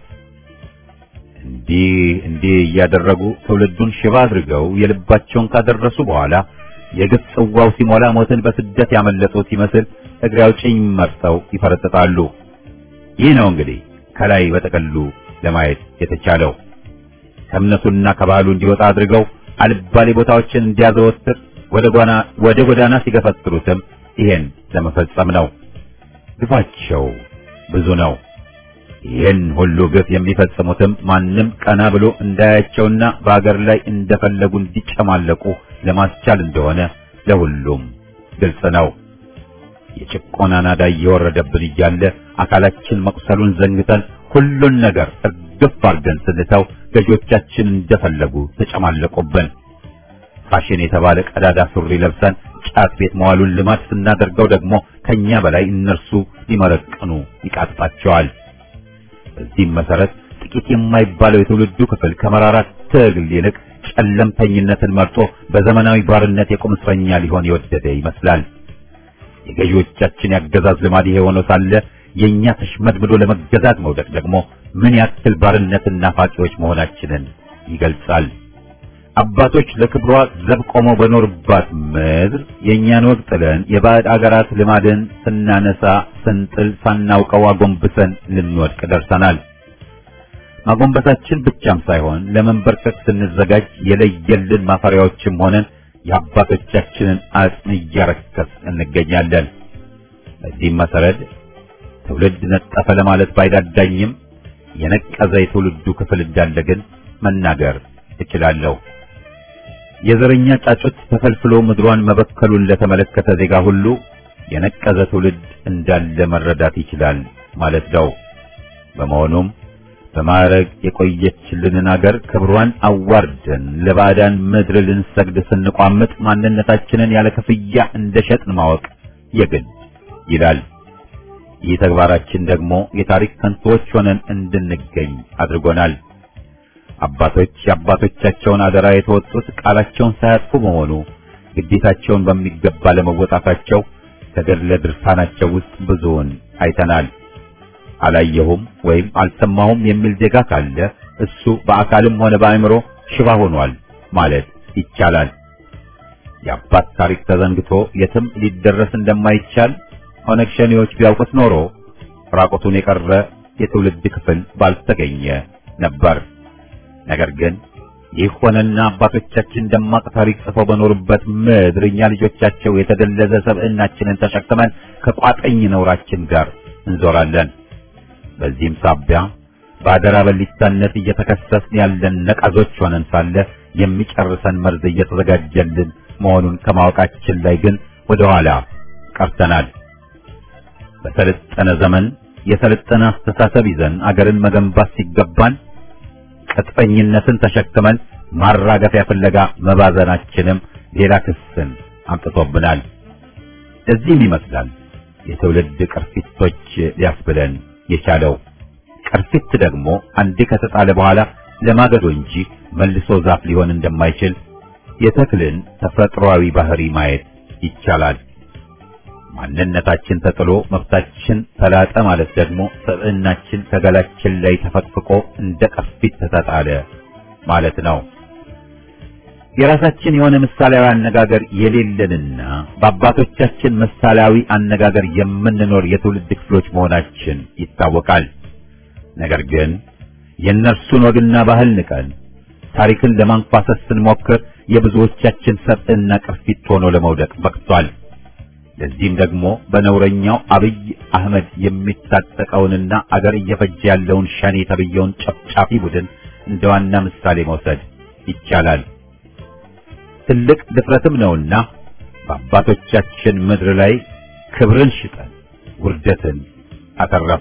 Speaker 1: እንዲህ እንዲህ እያደረጉ ትውልዱን ሽባ አድርገው የልባቸውን ካደረሱ በኋላ የግፍ ጽዋው ሲሞላ ሞትን በስደት ያመለጡት ይመስል እግሬ አውጭኝ መርጠው ይፈረጥጣሉ። ይህ ነው እንግዲህ ከላይ በጠቅሉ ለማየት የተቻለው። ከእምነቱና ከባህሉ እንዲወጣ አድርገው አልባሌ ቦታዎችን እንዲያዘወትር ወደ ጎዳና ወደ ጎዳና ሲገፈትሩትም ይሄን ለመፈጸም ነው። ግፋቸው ብዙ ነው። ይህን ሁሉ ግፍ የሚፈጽሙትም ማንም ቀና ብሎ እንዳያቸውና በአገር ላይ እንደፈለጉ እንዲጨማለቁ ለማስቻል እንደሆነ ለሁሉም ግልጽ ነው። የጭቆና ናዳ እየወረደብን እያለ አካላችን መቁሰሉን ዘንግተን ሁሉን ነገር እርግፍ አድርገን ስንተው ገዢዎቻችን እንደፈለጉ ተጨማለቁብን። ፋሽን የተባለ ቀዳዳ ሱሪ ለብሰን ጫት ቤት መዋሉን ልማድ ስናደርገው ደግሞ ከኛ በላይ እነርሱ ሊመረቅኑ ይቃጥጣቸዋል። በዚህም መሰረት ጥቂት የማይባለው የትውልዱ ክፍል ከመራራ ትግል ይልቅ ጨለምተኝነትን መርጦ በዘመናዊ ባርነት የቁም እስረኛ ሊሆን የወደደ ይመስላል። የገዢዎቻችን ያገዛዝ ልማድ ይሄ ሆኖ ሳለ የኛ ተሽመድምዶ ለመገዛት መውደቅ ደግሞ ምን ያክል ባርነትና ፋቂዎች መሆናችንን ይገልጻል። አባቶች ለክብሯ ዘብ ቆመው በኖርባት ምድር የእኛን ወግ ጥለን የባዕድ አገራት ልማድን ስናነሳ ስንጥል ሳናውቀው አጎንብሰን ልንወድቅ ደርሰናል። ማጎንበሳችን ብቻም ሳይሆን ለመንበርከክ ስንዘጋጅ የለየልን ማፈሪያዎችም ሆነን የአባቶቻችንን አጽም እያረከስ እንገኛለን። በዚህም መሰረት ትውልድ ነጠፈ ለማለት ባይዳዳኝም የነቀዘ የትውልዱ ክፍል እንዳለ ግን መናገር እችላለሁ። የዘረኛ ጫጩት ተፈልፍሎ ምድሯን መበከሉን ለተመለከተ ዜጋ ሁሉ የነቀዘ ትውልድ እንዳለ መረዳት ይችላል ማለት ነው። በመሆኑም በማዕረግ የቆየችልንን አገር ክብሯን አዋርደን ለባዕዳን ምድር ልንሰግድ ስንቋምጥ ማንነታችንን ያለ ክፍያ እንደሸጥን ማወቅ የግድ ይላል። ይህ ተግባራችን ደግሞ የታሪክ ከንቶዎች ሆነን እንድንገኝ አድርጎናል። አባቶች የአባቶቻቸውን አደራ የተወጡት ቃላቸውን ሳያጥፉ በመሆኑ ግዴታቸውን በሚገባ ለመወጣታቸው ከገድለ ድርሳናቸው ውስጥ ብዙውን አይተናል። አላየሁም ወይም አልሰማሁም የሚል ዜጋ ካለ እሱ በአካልም ሆነ በአእምሮ ሽባ ሆኗል ማለት ይቻላል። የአባት ታሪክ ተዘንግቶ የትም ሊደረስ እንደማይቻል ኦነግ ሸኔዎች ቢያውቁት ኖሮ ራቁቱን የቀረ የትውልድ ክፍል ባልተገኘ ነበር። ነገር ግን ይህ ሆነና አባቶቻችን ደማቅ ታሪክ ጽፈው በኖሩበት ምድር እኛ ልጆቻቸው የተደለዘ ሰብዕናችንን ተሸክመን ከቋጠኝ ነውራችን ጋር እንዞራለን። በዚህም ሳቢያ በአደራ በሊታነት እየተከሰስን ያለን ነቃዞች ሆነን ሳለ የሚጨርሰን መርዝ እየተዘጋጀልን መሆኑን ከማወቃችን ላይ ግን ወደ ኋላ ቀርተናል። በሰለጠነ ዘመን የሰለጠነ አስተሳሰብ ይዘን አገርን መገንባት ሲገባን ቅጥፈኝነትን ተሸክመን ማራገፊያ ፍለጋ መባዘናችንም ሌላ ክስን አምጥቶብናል። እዚህም ይመስላል የትውልድ ቅርፊቶች ሊያስብለን የቻለው። ቅርፊት ደግሞ አንዴ ከተጣለ በኋላ ለማገዶ እንጂ መልሶ ዛፍ ሊሆን እንደማይችል የተክልን ተፈጥሯዊ ባህሪ ማየት ይቻላል። ማንነታችን ተጥሎ መብታችን ተላጠ ማለት ደግሞ ሰብዕናችን ከገላችን ላይ ተፈቅፍቆ እንደ ቅርፊት ተጣለ ማለት ነው። የራሳችን የሆነ ምሳሌያዊ አነጋገር የሌለንና በአባቶቻችን ምሳሌያዊ አነጋገር የምንኖር የትውልድ ክፍሎች መሆናችን ይታወቃል። ነገር ግን የእነርሱን ወግና ባህል ንቀን ታሪክን ለማንኳሰስ ስንሞክር የብዙዎቻችን ሰብዕና ቅርፊት ሆኖ ለመውደቅ በቅቷል። ለዚህም ደግሞ በነውረኛው አብይ አህመድ የሚታጠቀውንና አገር እየፈጀ ያለውን ሸኔ ተብየውን ጨፍጫፊ ቡድን እንደ ዋና ምሳሌ መውሰድ ይቻላል። ትልቅ ድፍረትም ነውና በአባቶቻችን ምድር ላይ ክብርን ሽጠን ውርደትን አተረፍ።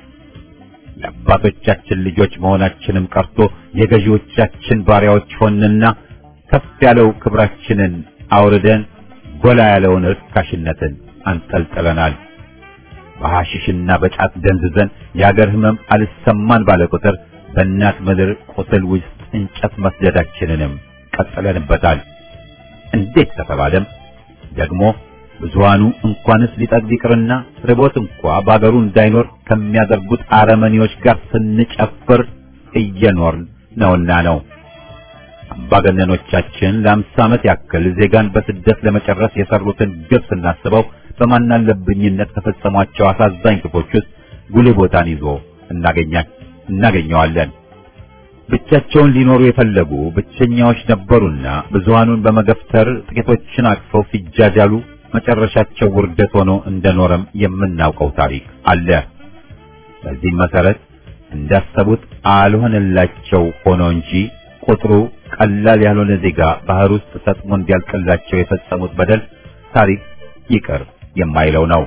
Speaker 1: የአባቶቻችን ልጆች መሆናችንም ቀርቶ የገዢዎቻችን ባሪያዎች ሆንና ከፍ ያለው ክብራችንን አውርደን ጎላ ያለውን ርካሽነትን አንጠልጥለናል። በሐሽሽና በጫት ደንዝዘን የአገር ሕመም አልሰማን ባለ ቁጥር በእናት ምድር ቁስል ውስጥ እንጨት መስደዳችንንም ቀጥለንበታል። እንዴት ከተባለም ደግሞ ብዙሃኑ እንኳንስ ሊጠግብ ይቅርና ርቦት እንኳ በአገሩ እንዳይኖር ከሚያደርጉት አረመኔዎች ጋር ስንጨፍር እየኖርን ነውና ነው። አምባገነኖቻችን ለአምሳ ዓመት ያክል ዜጋን በስደት ለመጨረስ የሰሩትን ግብ ስናስበው በማናለብኝነት ከፈጸሟቸው አሳዛኝ ግፎች ውስጥ ጉልህ ቦታን ይዞ እናገኘዋለን። ብቻቸውን ሊኖሩ የፈለጉ ብቸኛዎች ነበሩና ብዙሃኑን በመገፍተር ጥቂቶችን አቅፈው ሲጃጃሉ መጨረሻቸው ውርደት ሆኖ እንደኖረም የምናውቀው ታሪክ አለ። በዚህም መሰረት እንዳሰቡት አልሆነላቸው ሆኖ እንጂ ቁጥሩ ቀላል ያልሆነ ዜጋ ባህር ውስጥ ሰጥሞ እንዲያልቅላቸው የፈጸሙት በደል ታሪክ ይቅር የማይለው ነው።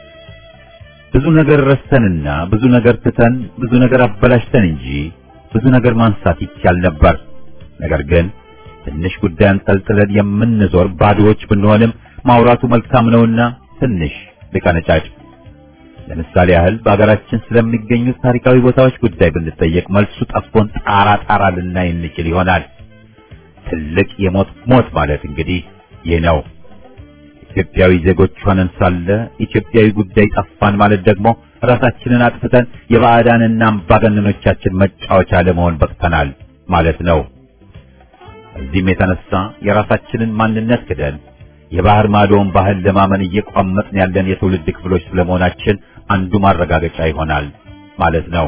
Speaker 1: ብዙ ነገር ረስተንና ብዙ ነገር ትተን ብዙ ነገር አበላሽተን እንጂ ብዙ ነገር ማንሳት ይቻል ነበር። ነገር ግን ትንሽ ጉዳይ አንጠልጥለን የምንዞር ባዶዎች ብንሆንም ማውራቱ መልካም ነውና ትንሽ ልቀነጫጭ። ለምሳሌ ያህል በአገራችን ስለሚገኙት ታሪካዊ ቦታዎች ጉዳይ ብንጠየቅ መልሱ ጠፍቶን ጣራ ጣራ ልናይ እንችል ይሆናል። ትልቅ የሞት ሞት ማለት እንግዲህ ይህ ነው። ኢትዮጵያዊ ዜጎች ሆነን ሳለ ኢትዮጵያዊ ጉዳይ ጠፋን ማለት ደግሞ ራሳችንን አጥፍተን የባዕዳንና አምባገነኖቻችን መጫወቻ ለመሆን በቅተናል ማለት ነው። እዚህም የተነሳ የራሳችንን ማንነት ክደን የባህር ማዶውን ባህል ለማመን እየቋመጥን ያለን የትውልድ ክፍሎች ስለመሆናችን አንዱ ማረጋገጫ ይሆናል ማለት ነው።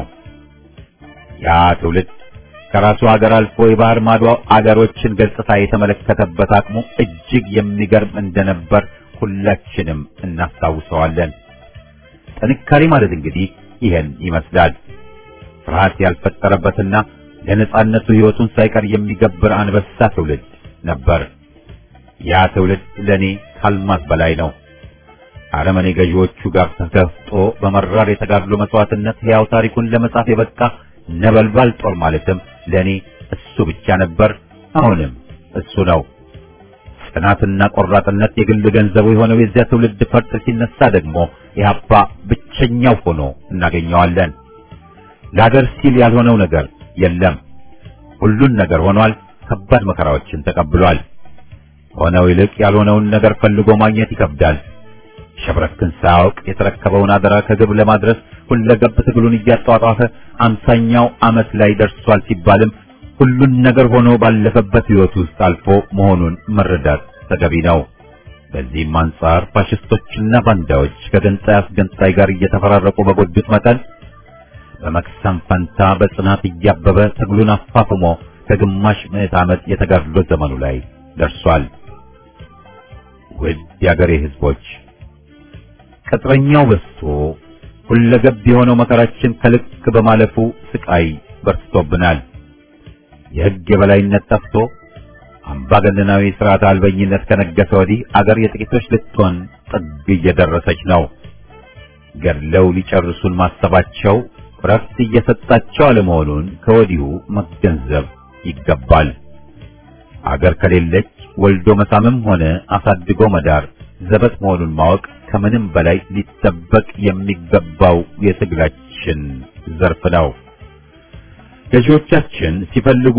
Speaker 1: ያ ትውልድ ከራሱ ሀገር አልፎ የባህር ማዶ አገሮችን ገጽታ የተመለከተበት አቅሙ እጅግ የሚገርም እንደነበር ሁላችንም እናስታውሰዋለን። ጥንካሬ ማለት እንግዲህ ይሄን ይመስላል። ፍርሃት ያልፈጠረበትና ለነጻነቱ ሕይወቱን ሳይቀር የሚገብር አንበሳ ትውልድ ነበር። ያ ትውልድ ለኔ ካልማት በላይ ነው። አረመኔ ገዢዎቹ ጋር ተጋፍጦ በመራር የተጋድሎ መስዋዕትነት ሕያው ታሪኩን ለመጻፍ የበቃ ነበልባል ጦር ማለትም ለኔ እሱ ብቻ ነበር። አሁንም እሱ ነው። ጽናትና ቆራጥነት የግል ገንዘቡ የሆነው የዚያ ትውልድ ፈርጥ ሲነሳ ደግሞ ኢህአፓ ብቸኛው ሆኖ እናገኘዋለን። ለሀገር ሲል ያልሆነው ነገር የለም። ሁሉን ነገር ሆኗል። ከባድ መከራዎችን ተቀብሏል። ሆነው ይልቅ ያልሆነውን ነገር ፈልጎ ማግኘት ይከብዳል። ሸብረክን ሳያውቅ የተረከበውን አደራ ከግብ ለማድረስ ሁለገብ ትግሉን እያጧጧፈ አምሳኛው ዓመት ላይ ደርሷል ሲባልም ሁሉን ነገር ሆኖ ባለፈበት ሕይወት ውስጥ አልፎ መሆኑን መረዳት ተገቢ ነው። በዚህም አንጻር ፋሽስቶችና ባንዳዎች ከገንጣይ አስገንጣይ ጋር እየተፈራረቁ በጎዱት መጠን በመክሰም ፈንታ በጽናት እያበበ ትግሉን አፋፍሞ ከግማሽ ምዕት ዓመት የተጋድሎ ዘመኑ ላይ ደርሷል። ውድ የአገሬ ሕዝቦች ቅጥረኛው በዝቶ ሁለገብ የሆነው መከራችን ከልክ በማለፉ ስቃይ በርትቶብናል። የሕግ የበላይነት ጠፍቶ አምባገነናዊ ስርዓት አልበኝነት ከነገሰ ወዲህ አገር የጥቂቶች ልትሆን ጥግ እየደረሰች ነው። ገድለው ሊጨርሱን ማሰባቸው ረፍት እየሰጣቸው አለመሆኑን ከወዲሁ መገንዘብ ይገባል። አገር ከሌለች ወልዶ መሳምም ሆነ አሳድጎ መዳር ዘበት መሆኑን ማወቅ ከምንም በላይ ሊጠበቅ የሚገባው የትግላችን ዘርፍ ነው። ገዢዎቻችን ሲፈልጉ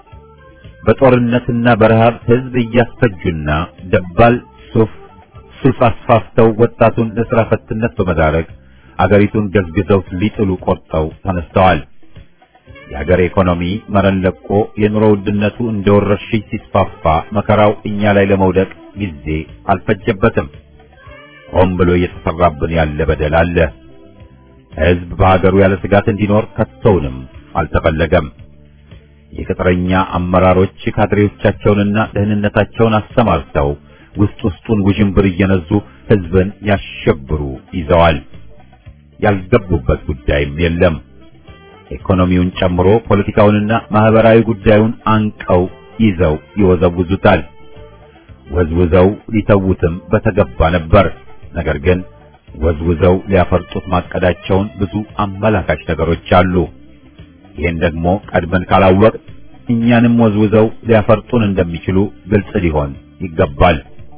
Speaker 1: በጦርነትና በረሃብ ሕዝብ እያስፈጁና ደባል ሱፍ ሱስ አስፋፍተው ወጣቱን ለሥራ ፈትነት በመዳረግ አገሪቱን ገዝግዘው ሊጥሉ ቆርጠው ተነስተዋል። የአገር ኢኮኖሚ መረን ለቆ የኑሮ ውድነቱ እንደ ወረርሽኝ ሲስፋፋ መከራው እኛ ላይ ለመውደቅ ጊዜ አልፈጀበትም። ሆን ብሎ እየተሰራብን ያለ በደል አለ። ሕዝብ በሀገሩ ያለ ስጋት እንዲኖር ከቶውንም አልተፈለገም። የቅጥረኛ አመራሮች ካድሬዎቻቸውንና ደህንነታቸውን አሰማርተው ውስጥ ውስጡን ውዥንብር እየነዙ ሕዝብን ያሸብሩ ይዘዋል። ያልገቡበት ጉዳይም የለም። ኢኮኖሚውን ጨምሮ ፖለቲካውንና ማህበራዊ ጉዳዩን አንቀው ይዘው ይወዘውዙታል። ወዝውዘው ሊተዉትም በተገባ ነበር። ነገር ግን ወዝውዘው ሊያፈርጡት ማቀዳቸውን ብዙ አመላካች ነገሮች አሉ። ይህን ደግሞ ቀድመን ካላወቅ እኛንም ወዝውዘው ሊያፈርጡን እንደሚችሉ ግልጽ ሊሆን ይገባል።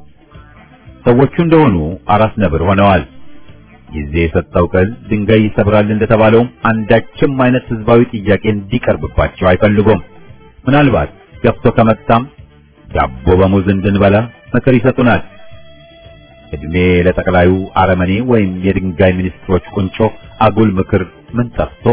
Speaker 1: ሰዎቹ እንደሆኑ አራስ ነብር ሆነዋል። ጊዜ የሰጠው ቅል ድንጋይ ይሰብራል እንደተባለውም አንዳችም አይነት ህዝባዊ ጥያቄ እንዲቀርብባቸው አይፈልጉም። ምናልባት ገፍቶ ከመጣም ዳቦ በሙዝ እንድንበላ ምክር ይሰጡናል። እድሜ ለጠቅላዩ አረመኔ ወይም የድንጋይ ሚኒስትሮች ቁንጮ አጉል ምክር ምን ጠፍቶ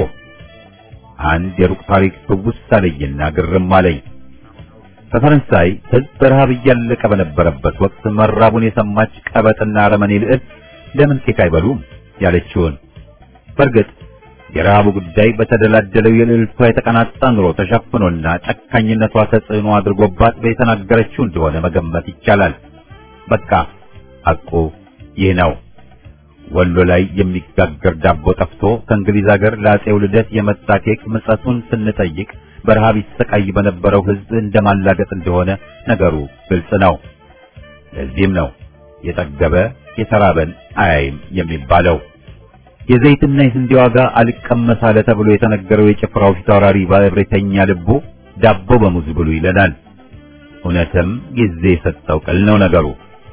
Speaker 1: አንድ የሩቅ ታሪክ ትውስ አለኝና ግርም አለኝ። በፈረንሳይ ህዝብ በረሃብ እያለቀ በነበረበት ወቅት መራቡን የሰማች ቀበጥና አረመኔ ልዕልት ለምን ኬክ አይበሉም ያለችውን። በእርግጥ የረሃቡ ጉዳይ በተደላደለው የልዕልቷ የተቀናጣ ኑሮ ተሸፍኖና ጨካኝነቷ ተጽዕኖ አድርጎባት በተናገረችው እንደሆነ መገመት ይቻላል። በቃ ሐቁ ይህ ነው። ወሎ ላይ የሚጋገር ዳቦ ጠፍቶ ከእንግሊዝ ሀገር ለአፄው ልደት የመጣ ኬክ ምጸቱን ስንጠይቅ በረሃብ ይሰቃይ በነበረው ህዝብ እንደማላገጥ እንደሆነ ነገሩ ግልጽ ነው። ለዚህም ነው የጠገበ የተራበን አያይም የሚባለው። የዘይትና የስንዴ ዋጋ አልቀመስ አለ ተብሎ የተነገረው የጭፍራው ፊታውራሪ ባለብሬተኛ ልቡ ዳቦ በሙዝ ብሉ ይለናል። እውነትም ጊዜ የሰጠው ቅል ነው ነገሩ።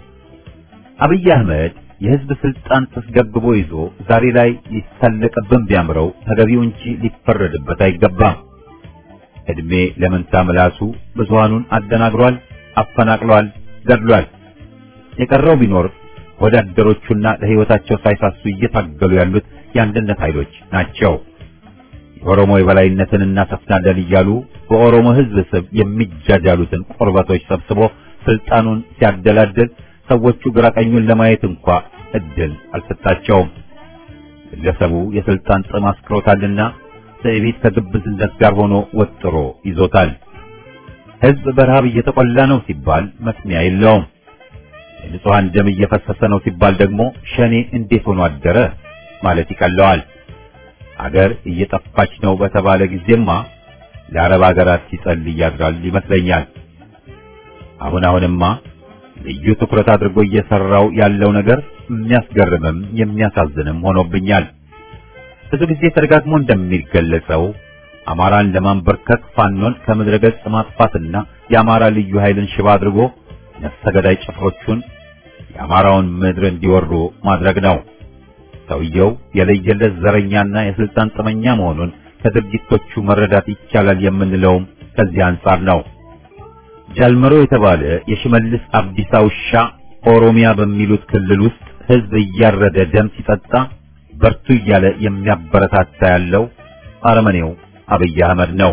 Speaker 1: አብይ አህመድ የህዝብ ስልጣን ተስገብግቦ ይዞ ዛሬ ላይ ሊሳለቅብን ቢያምረው ተገቢው እንጂ ሊፈረድበት አይገባም። እድሜ ለመንታ ምላሱ ብዙሃኑን አደናግሯል፣ አፈናቅሏል፣ ገድሏል። የቀረው ቢኖር ወዳደሮቹና ለህይወታቸው ሳይሳሱ እየታገሉ ያሉት የአንድነት ኃይሎች ናቸው። የኦሮሞ የበላይነትን እናሰፍናለን እያሉ በኦሮሞ ህዝብ ስም የሚጃጃሉትን ቆርበቶች ሰብስቦ ስልጣኑን ሲያደላድል ሰዎቹ ግራቀኙን ለማየት እንኳ እድል አልሰጣቸውም። ግለሰቡ የስልጣን ጥም አስክሮታልና ትዕቢት ከግብዝነት ጋር ሆኖ ወጥሮ ይዞታል። ህዝብ በረሃብ እየተቆላ ነው ሲባል መስሚያ የለውም። የንጹሐን ደም እየፈሰሰ ነው ሲባል ደግሞ ሸኔ እንዴት ሆኖ አደረ ማለት ይቀለዋል። አገር እየጠፋች ነው በተባለ ጊዜማ ለአረብ አገራት ሲጸልይ ያድራል ይመስለኛል። አሁን አሁንማ ልዩ ትኩረት አድርጎ እየሰራው ያለው ነገር የሚያስገርምም የሚያሳዝንም ሆኖብኛል። ብዙ ጊዜ ተደጋግሞ እንደሚገለጸው አማራን ለማንበርከክ ፋኖን ከምድረ ገጽ ማጥፋትና የአማራ ልዩ ኃይልን ሽባ አድርጎ ነፍሰ ገዳይ ጭፍሮቹን የአማራውን ምድር እንዲወሩ ማድረግ ነው። ሰውየው የለየለት ዘረኛና የስልጣን ጥመኛ መሆኑን ከድርጊቶቹ መረዳት ይቻላል የምንለውም ከዚህ አንጻር ነው። ጃልመሮ የተባለ የሽመልስ አብዲሳ ውሻ ኦሮሚያ በሚሉት ክልል ውስጥ ህዝብ እያረደ ደም ሲጠጣ በርቱ እያለ የሚያበረታታ ያለው አረመኔው አብይ አህመድ ነው።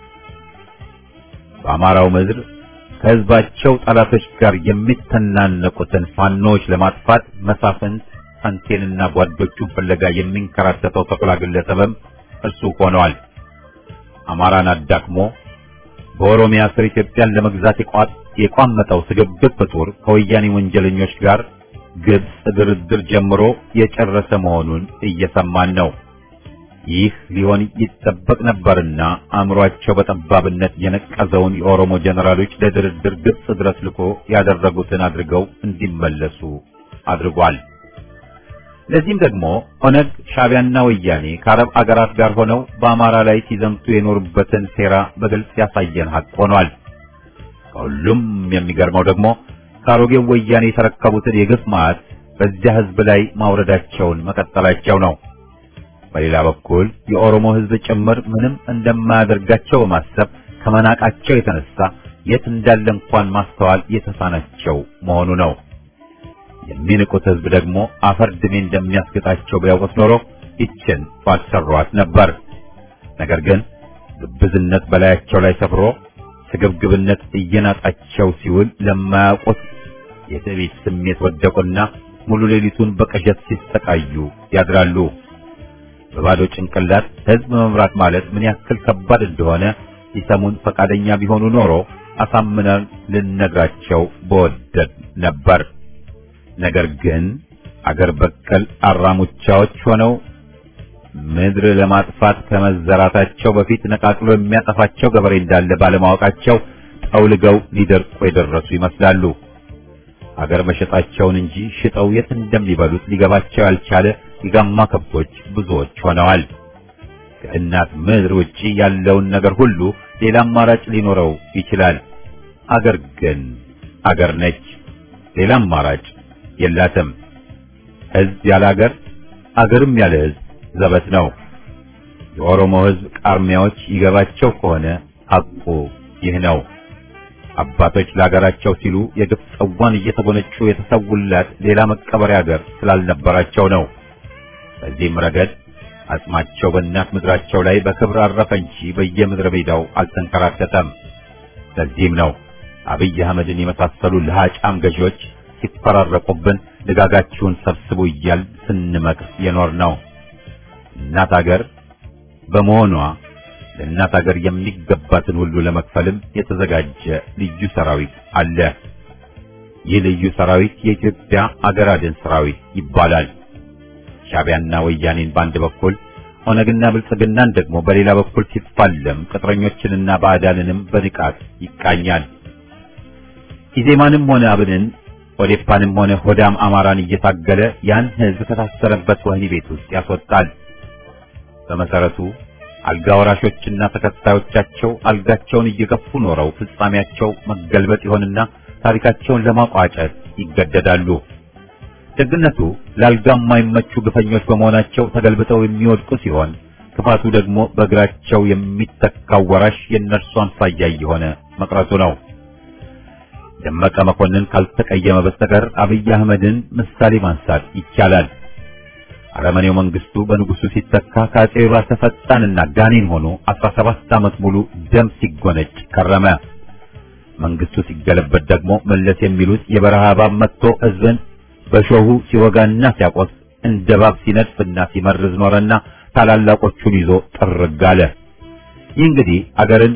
Speaker 1: በአማራው ምድር ከህዝባቸው ጠላቶች ጋር የሚተናነቁትን ፋኖች ለማጥፋት መሳፍንት አንቴንና ጓዶቹን ፍለጋ የሚንከራተተው ተኩላ ግለሰብም እርሱ ሆነዋል። አማራን አዳክሞ በኦሮሚያ ስር ኢትዮጵያን ለመግዛት የቋመጠው ስግብግብ ፍጡር ከወያኔ ወንጀለኞች ጋር ግብጽ ድርድር ጀምሮ የጨረሰ መሆኑን እየሰማን ነው። ይህ ሊሆን ይጠበቅ ነበርና አእምሯቸው በጠባብነት የነቀዘውን የኦሮሞ ጀነራሎች ለድርድር ግብጽ ድረስ ልኮ ያደረጉትን አድርገው እንዲመለሱ አድርጓል። ለዚህም ደግሞ ኦነግ፣ ሻዕቢያና ወያኔ ከአረብ አገራት ጋር ሆነው በአማራ ላይ ሲዘምቱ የኖሩበትን ሴራ በግልጽ ያሳየን ሀቅ ሆኗል። ከሁሉም የሚገርመው ደግሞ ከአሮጌው ወያኔ የተረከቡትን የግፍ መዓት በዚያ ሕዝብ ላይ ማውረዳቸውን መቀጠላቸው ነው። በሌላ በኩል የኦሮሞ ሕዝብ ጭምር ምንም እንደማያደርጋቸው በማሰብ ከመናቃቸው የተነሳ የት እንዳለ እንኳን ማስተዋል የተሳናቸው መሆኑ ነው። የሚንቁት ሕዝብ ደግሞ አፈር ድሜ እንደሚያስገጣቸው ቢያውቁት ኖሮ ይችን ባልሰሯት ነበር። ነገር ግን ግብዝነት በላያቸው ላይ ሰፍሮ ስግብግብነት እየናጣቸው ሲውል ለማያውቁት የትዕቢት ስሜት ወደቁና ሙሉ ሌሊቱን በቅዠት ሲሰቃዩ ያድራሉ። በባዶ ጭንቅላት ሕዝብ መምራት ማለት ምን ያክል ከባድ እንደሆነ ሊሰሙን ፈቃደኛ ቢሆኑ ኖሮ አሳምነን ልነግራቸው በወደድ ነበር። ነገር ግን አገር በቀል አራሙቻዎች ሆነው ምድር ለማጥፋት ከመዘራታቸው በፊት ነቃቅሎ የሚያጠፋቸው ገበሬ እንዳለ ባለማወቃቸው ጠውልገው ሊደርቁ የደረሱ ይመስላሉ። አገር መሸጣቸውን እንጂ ሽጠው የት እንደሚበሉት ሊገባቸው ያልቻለ የጋማ ከብቶች ብዙዎች ሆነዋል። ከእናት ምድር ውጪ ያለውን ነገር ሁሉ ሌላ አማራጭ ሊኖረው ይችላል። አገር ግን አገር ነች። ሌላ አማራጭ የላትም። ሕዝብ ያለ አገር፣ አገርም ያለ ሕዝብ ዘበት ነው። የኦሮሞ ሕዝብ ቃርሚያዎች ይገባቸው ከሆነ ሐቁ ይህ ነው። አባቶች ለአገራቸው ሲሉ የግፍ ጽዋን እየተጎነጩ የተሰውላት ሌላ መቀበሪያ አገር ስላልነበራቸው ነው። በዚህም ረገድ አጽማቸው በእናት ምድራቸው ላይ በክብር አረፈ እንጂ በየምድረ ሜዳው አልተንከራተተም። ለዚህም ነው አብይ አህመድን የመሳሰሉ ለሃጫም ገዢዎች ሲፈራረቁብን ልጋጋችሁን ሰብስቡ እያል ስንመክር የኖር ነው። እናት አገር በመሆኗ ለእናት አገር የሚገባትን ሁሉ ለመክፈልም የተዘጋጀ ልዩ ሰራዊት አለ። ይህ ልዩ ሰራዊት የኢትዮጵያ አገር አድን ሰራዊት ይባላል። ሻዕቢያና ወያኔን በአንድ በኩል ኦነግና ብልጽግናን ደግሞ በሌላ በኩል ሲፋለም ቅጥረኞችንና ባዕዳንንም በንቃት ይቃኛል። ኢዜማንም ሆነ አብንን ኦዴፓንም ሆነ ሆዳም አማራን እየታገለ ያን ሕዝብ ከታሰረበት ወህኒ ቤት ውስጥ ያስወጣል። በመሰረቱ አልጋ ወራሾችና ተከታዮቻቸው አልጋቸውን እየገፉ ኖረው ፍጻሜያቸው መገልበጥ ይሆንና ታሪካቸውን ለማቋጨት ይገደዳሉ። ደግነቱ ለአልጋ የማይመቹ ግፈኞች በመሆናቸው ተገልብጠው የሚወድቁ ሲሆን ክፋቱ ደግሞ በእግራቸው የሚተካው ወራሽ የእነርሱ አምሳያ እየሆነ መቅረቱ ነው። ደመቀ መኮንን ካልተቀየመ በስተቀር አብይ አህመድን ምሳሌ ማንሳት ይቻላል። አረመኔው መንግስቱ በንጉሱ ሲተካ ከአጼ ባሰ ፈጣንና ጋኔን ሆኖ 17 ዓመት ሙሉ ደም ሲጎነጭ ከረመ። መንግስቱ ሲገለበት ደግሞ መለስ የሚሉት የበረሃ እባብ መጥቶ ህዝብን በሾሁ ሲወጋና ሲያቆስ እንደ እባብ ሲነድፍና ሲመርዝ ኖረና ታላላቆቹን ይዞ ጥርግ አለ። ይህ እንግዲህ አገርን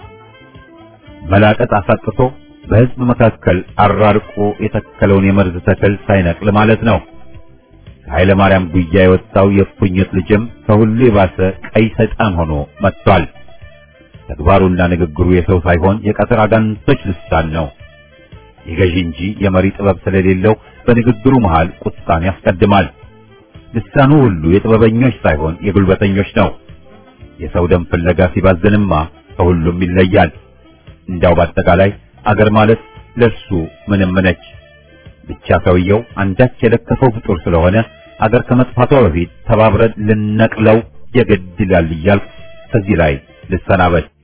Speaker 1: መላቀጥ አሳጥቶ በህዝብ መካከል አራርቆ የተከለውን የመርዝ ተክል ሳይነቅል ማለት ነው። ከኃይለ ማርያም ጉያ የወጣው የእፉኝት ልጅም ከሁሉ የባሰ ቀይ ሰይጣን ሆኖ መጥቷል። ተግባሩና ንግግሩ የሰው ሳይሆን የቀትር አጋንንቶች ልሳን ነው። የገዢ እንጂ የመሪ ጥበብ ስለሌለው በንግግሩ መሃል ቁጣን ያስቀድማል። ልሳኑ ሁሉ የጥበበኞች ሳይሆን የጉልበተኞች ነው። የሰው ደም ፍለጋ ሲባዝንማ ከሁሉም ይለያል። እንዳው በአጠቃላይ አገር ማለት ለሱ ምንም ነች። ብቻ ሰውየው አንዳች የለከፈው ፍጡር ስለሆነ አገር ከመጥፋቷ በፊት ተባብረን ልነቅለው የግድ ይላል እያልኩ ከዚህ ላይ ልሰናበት።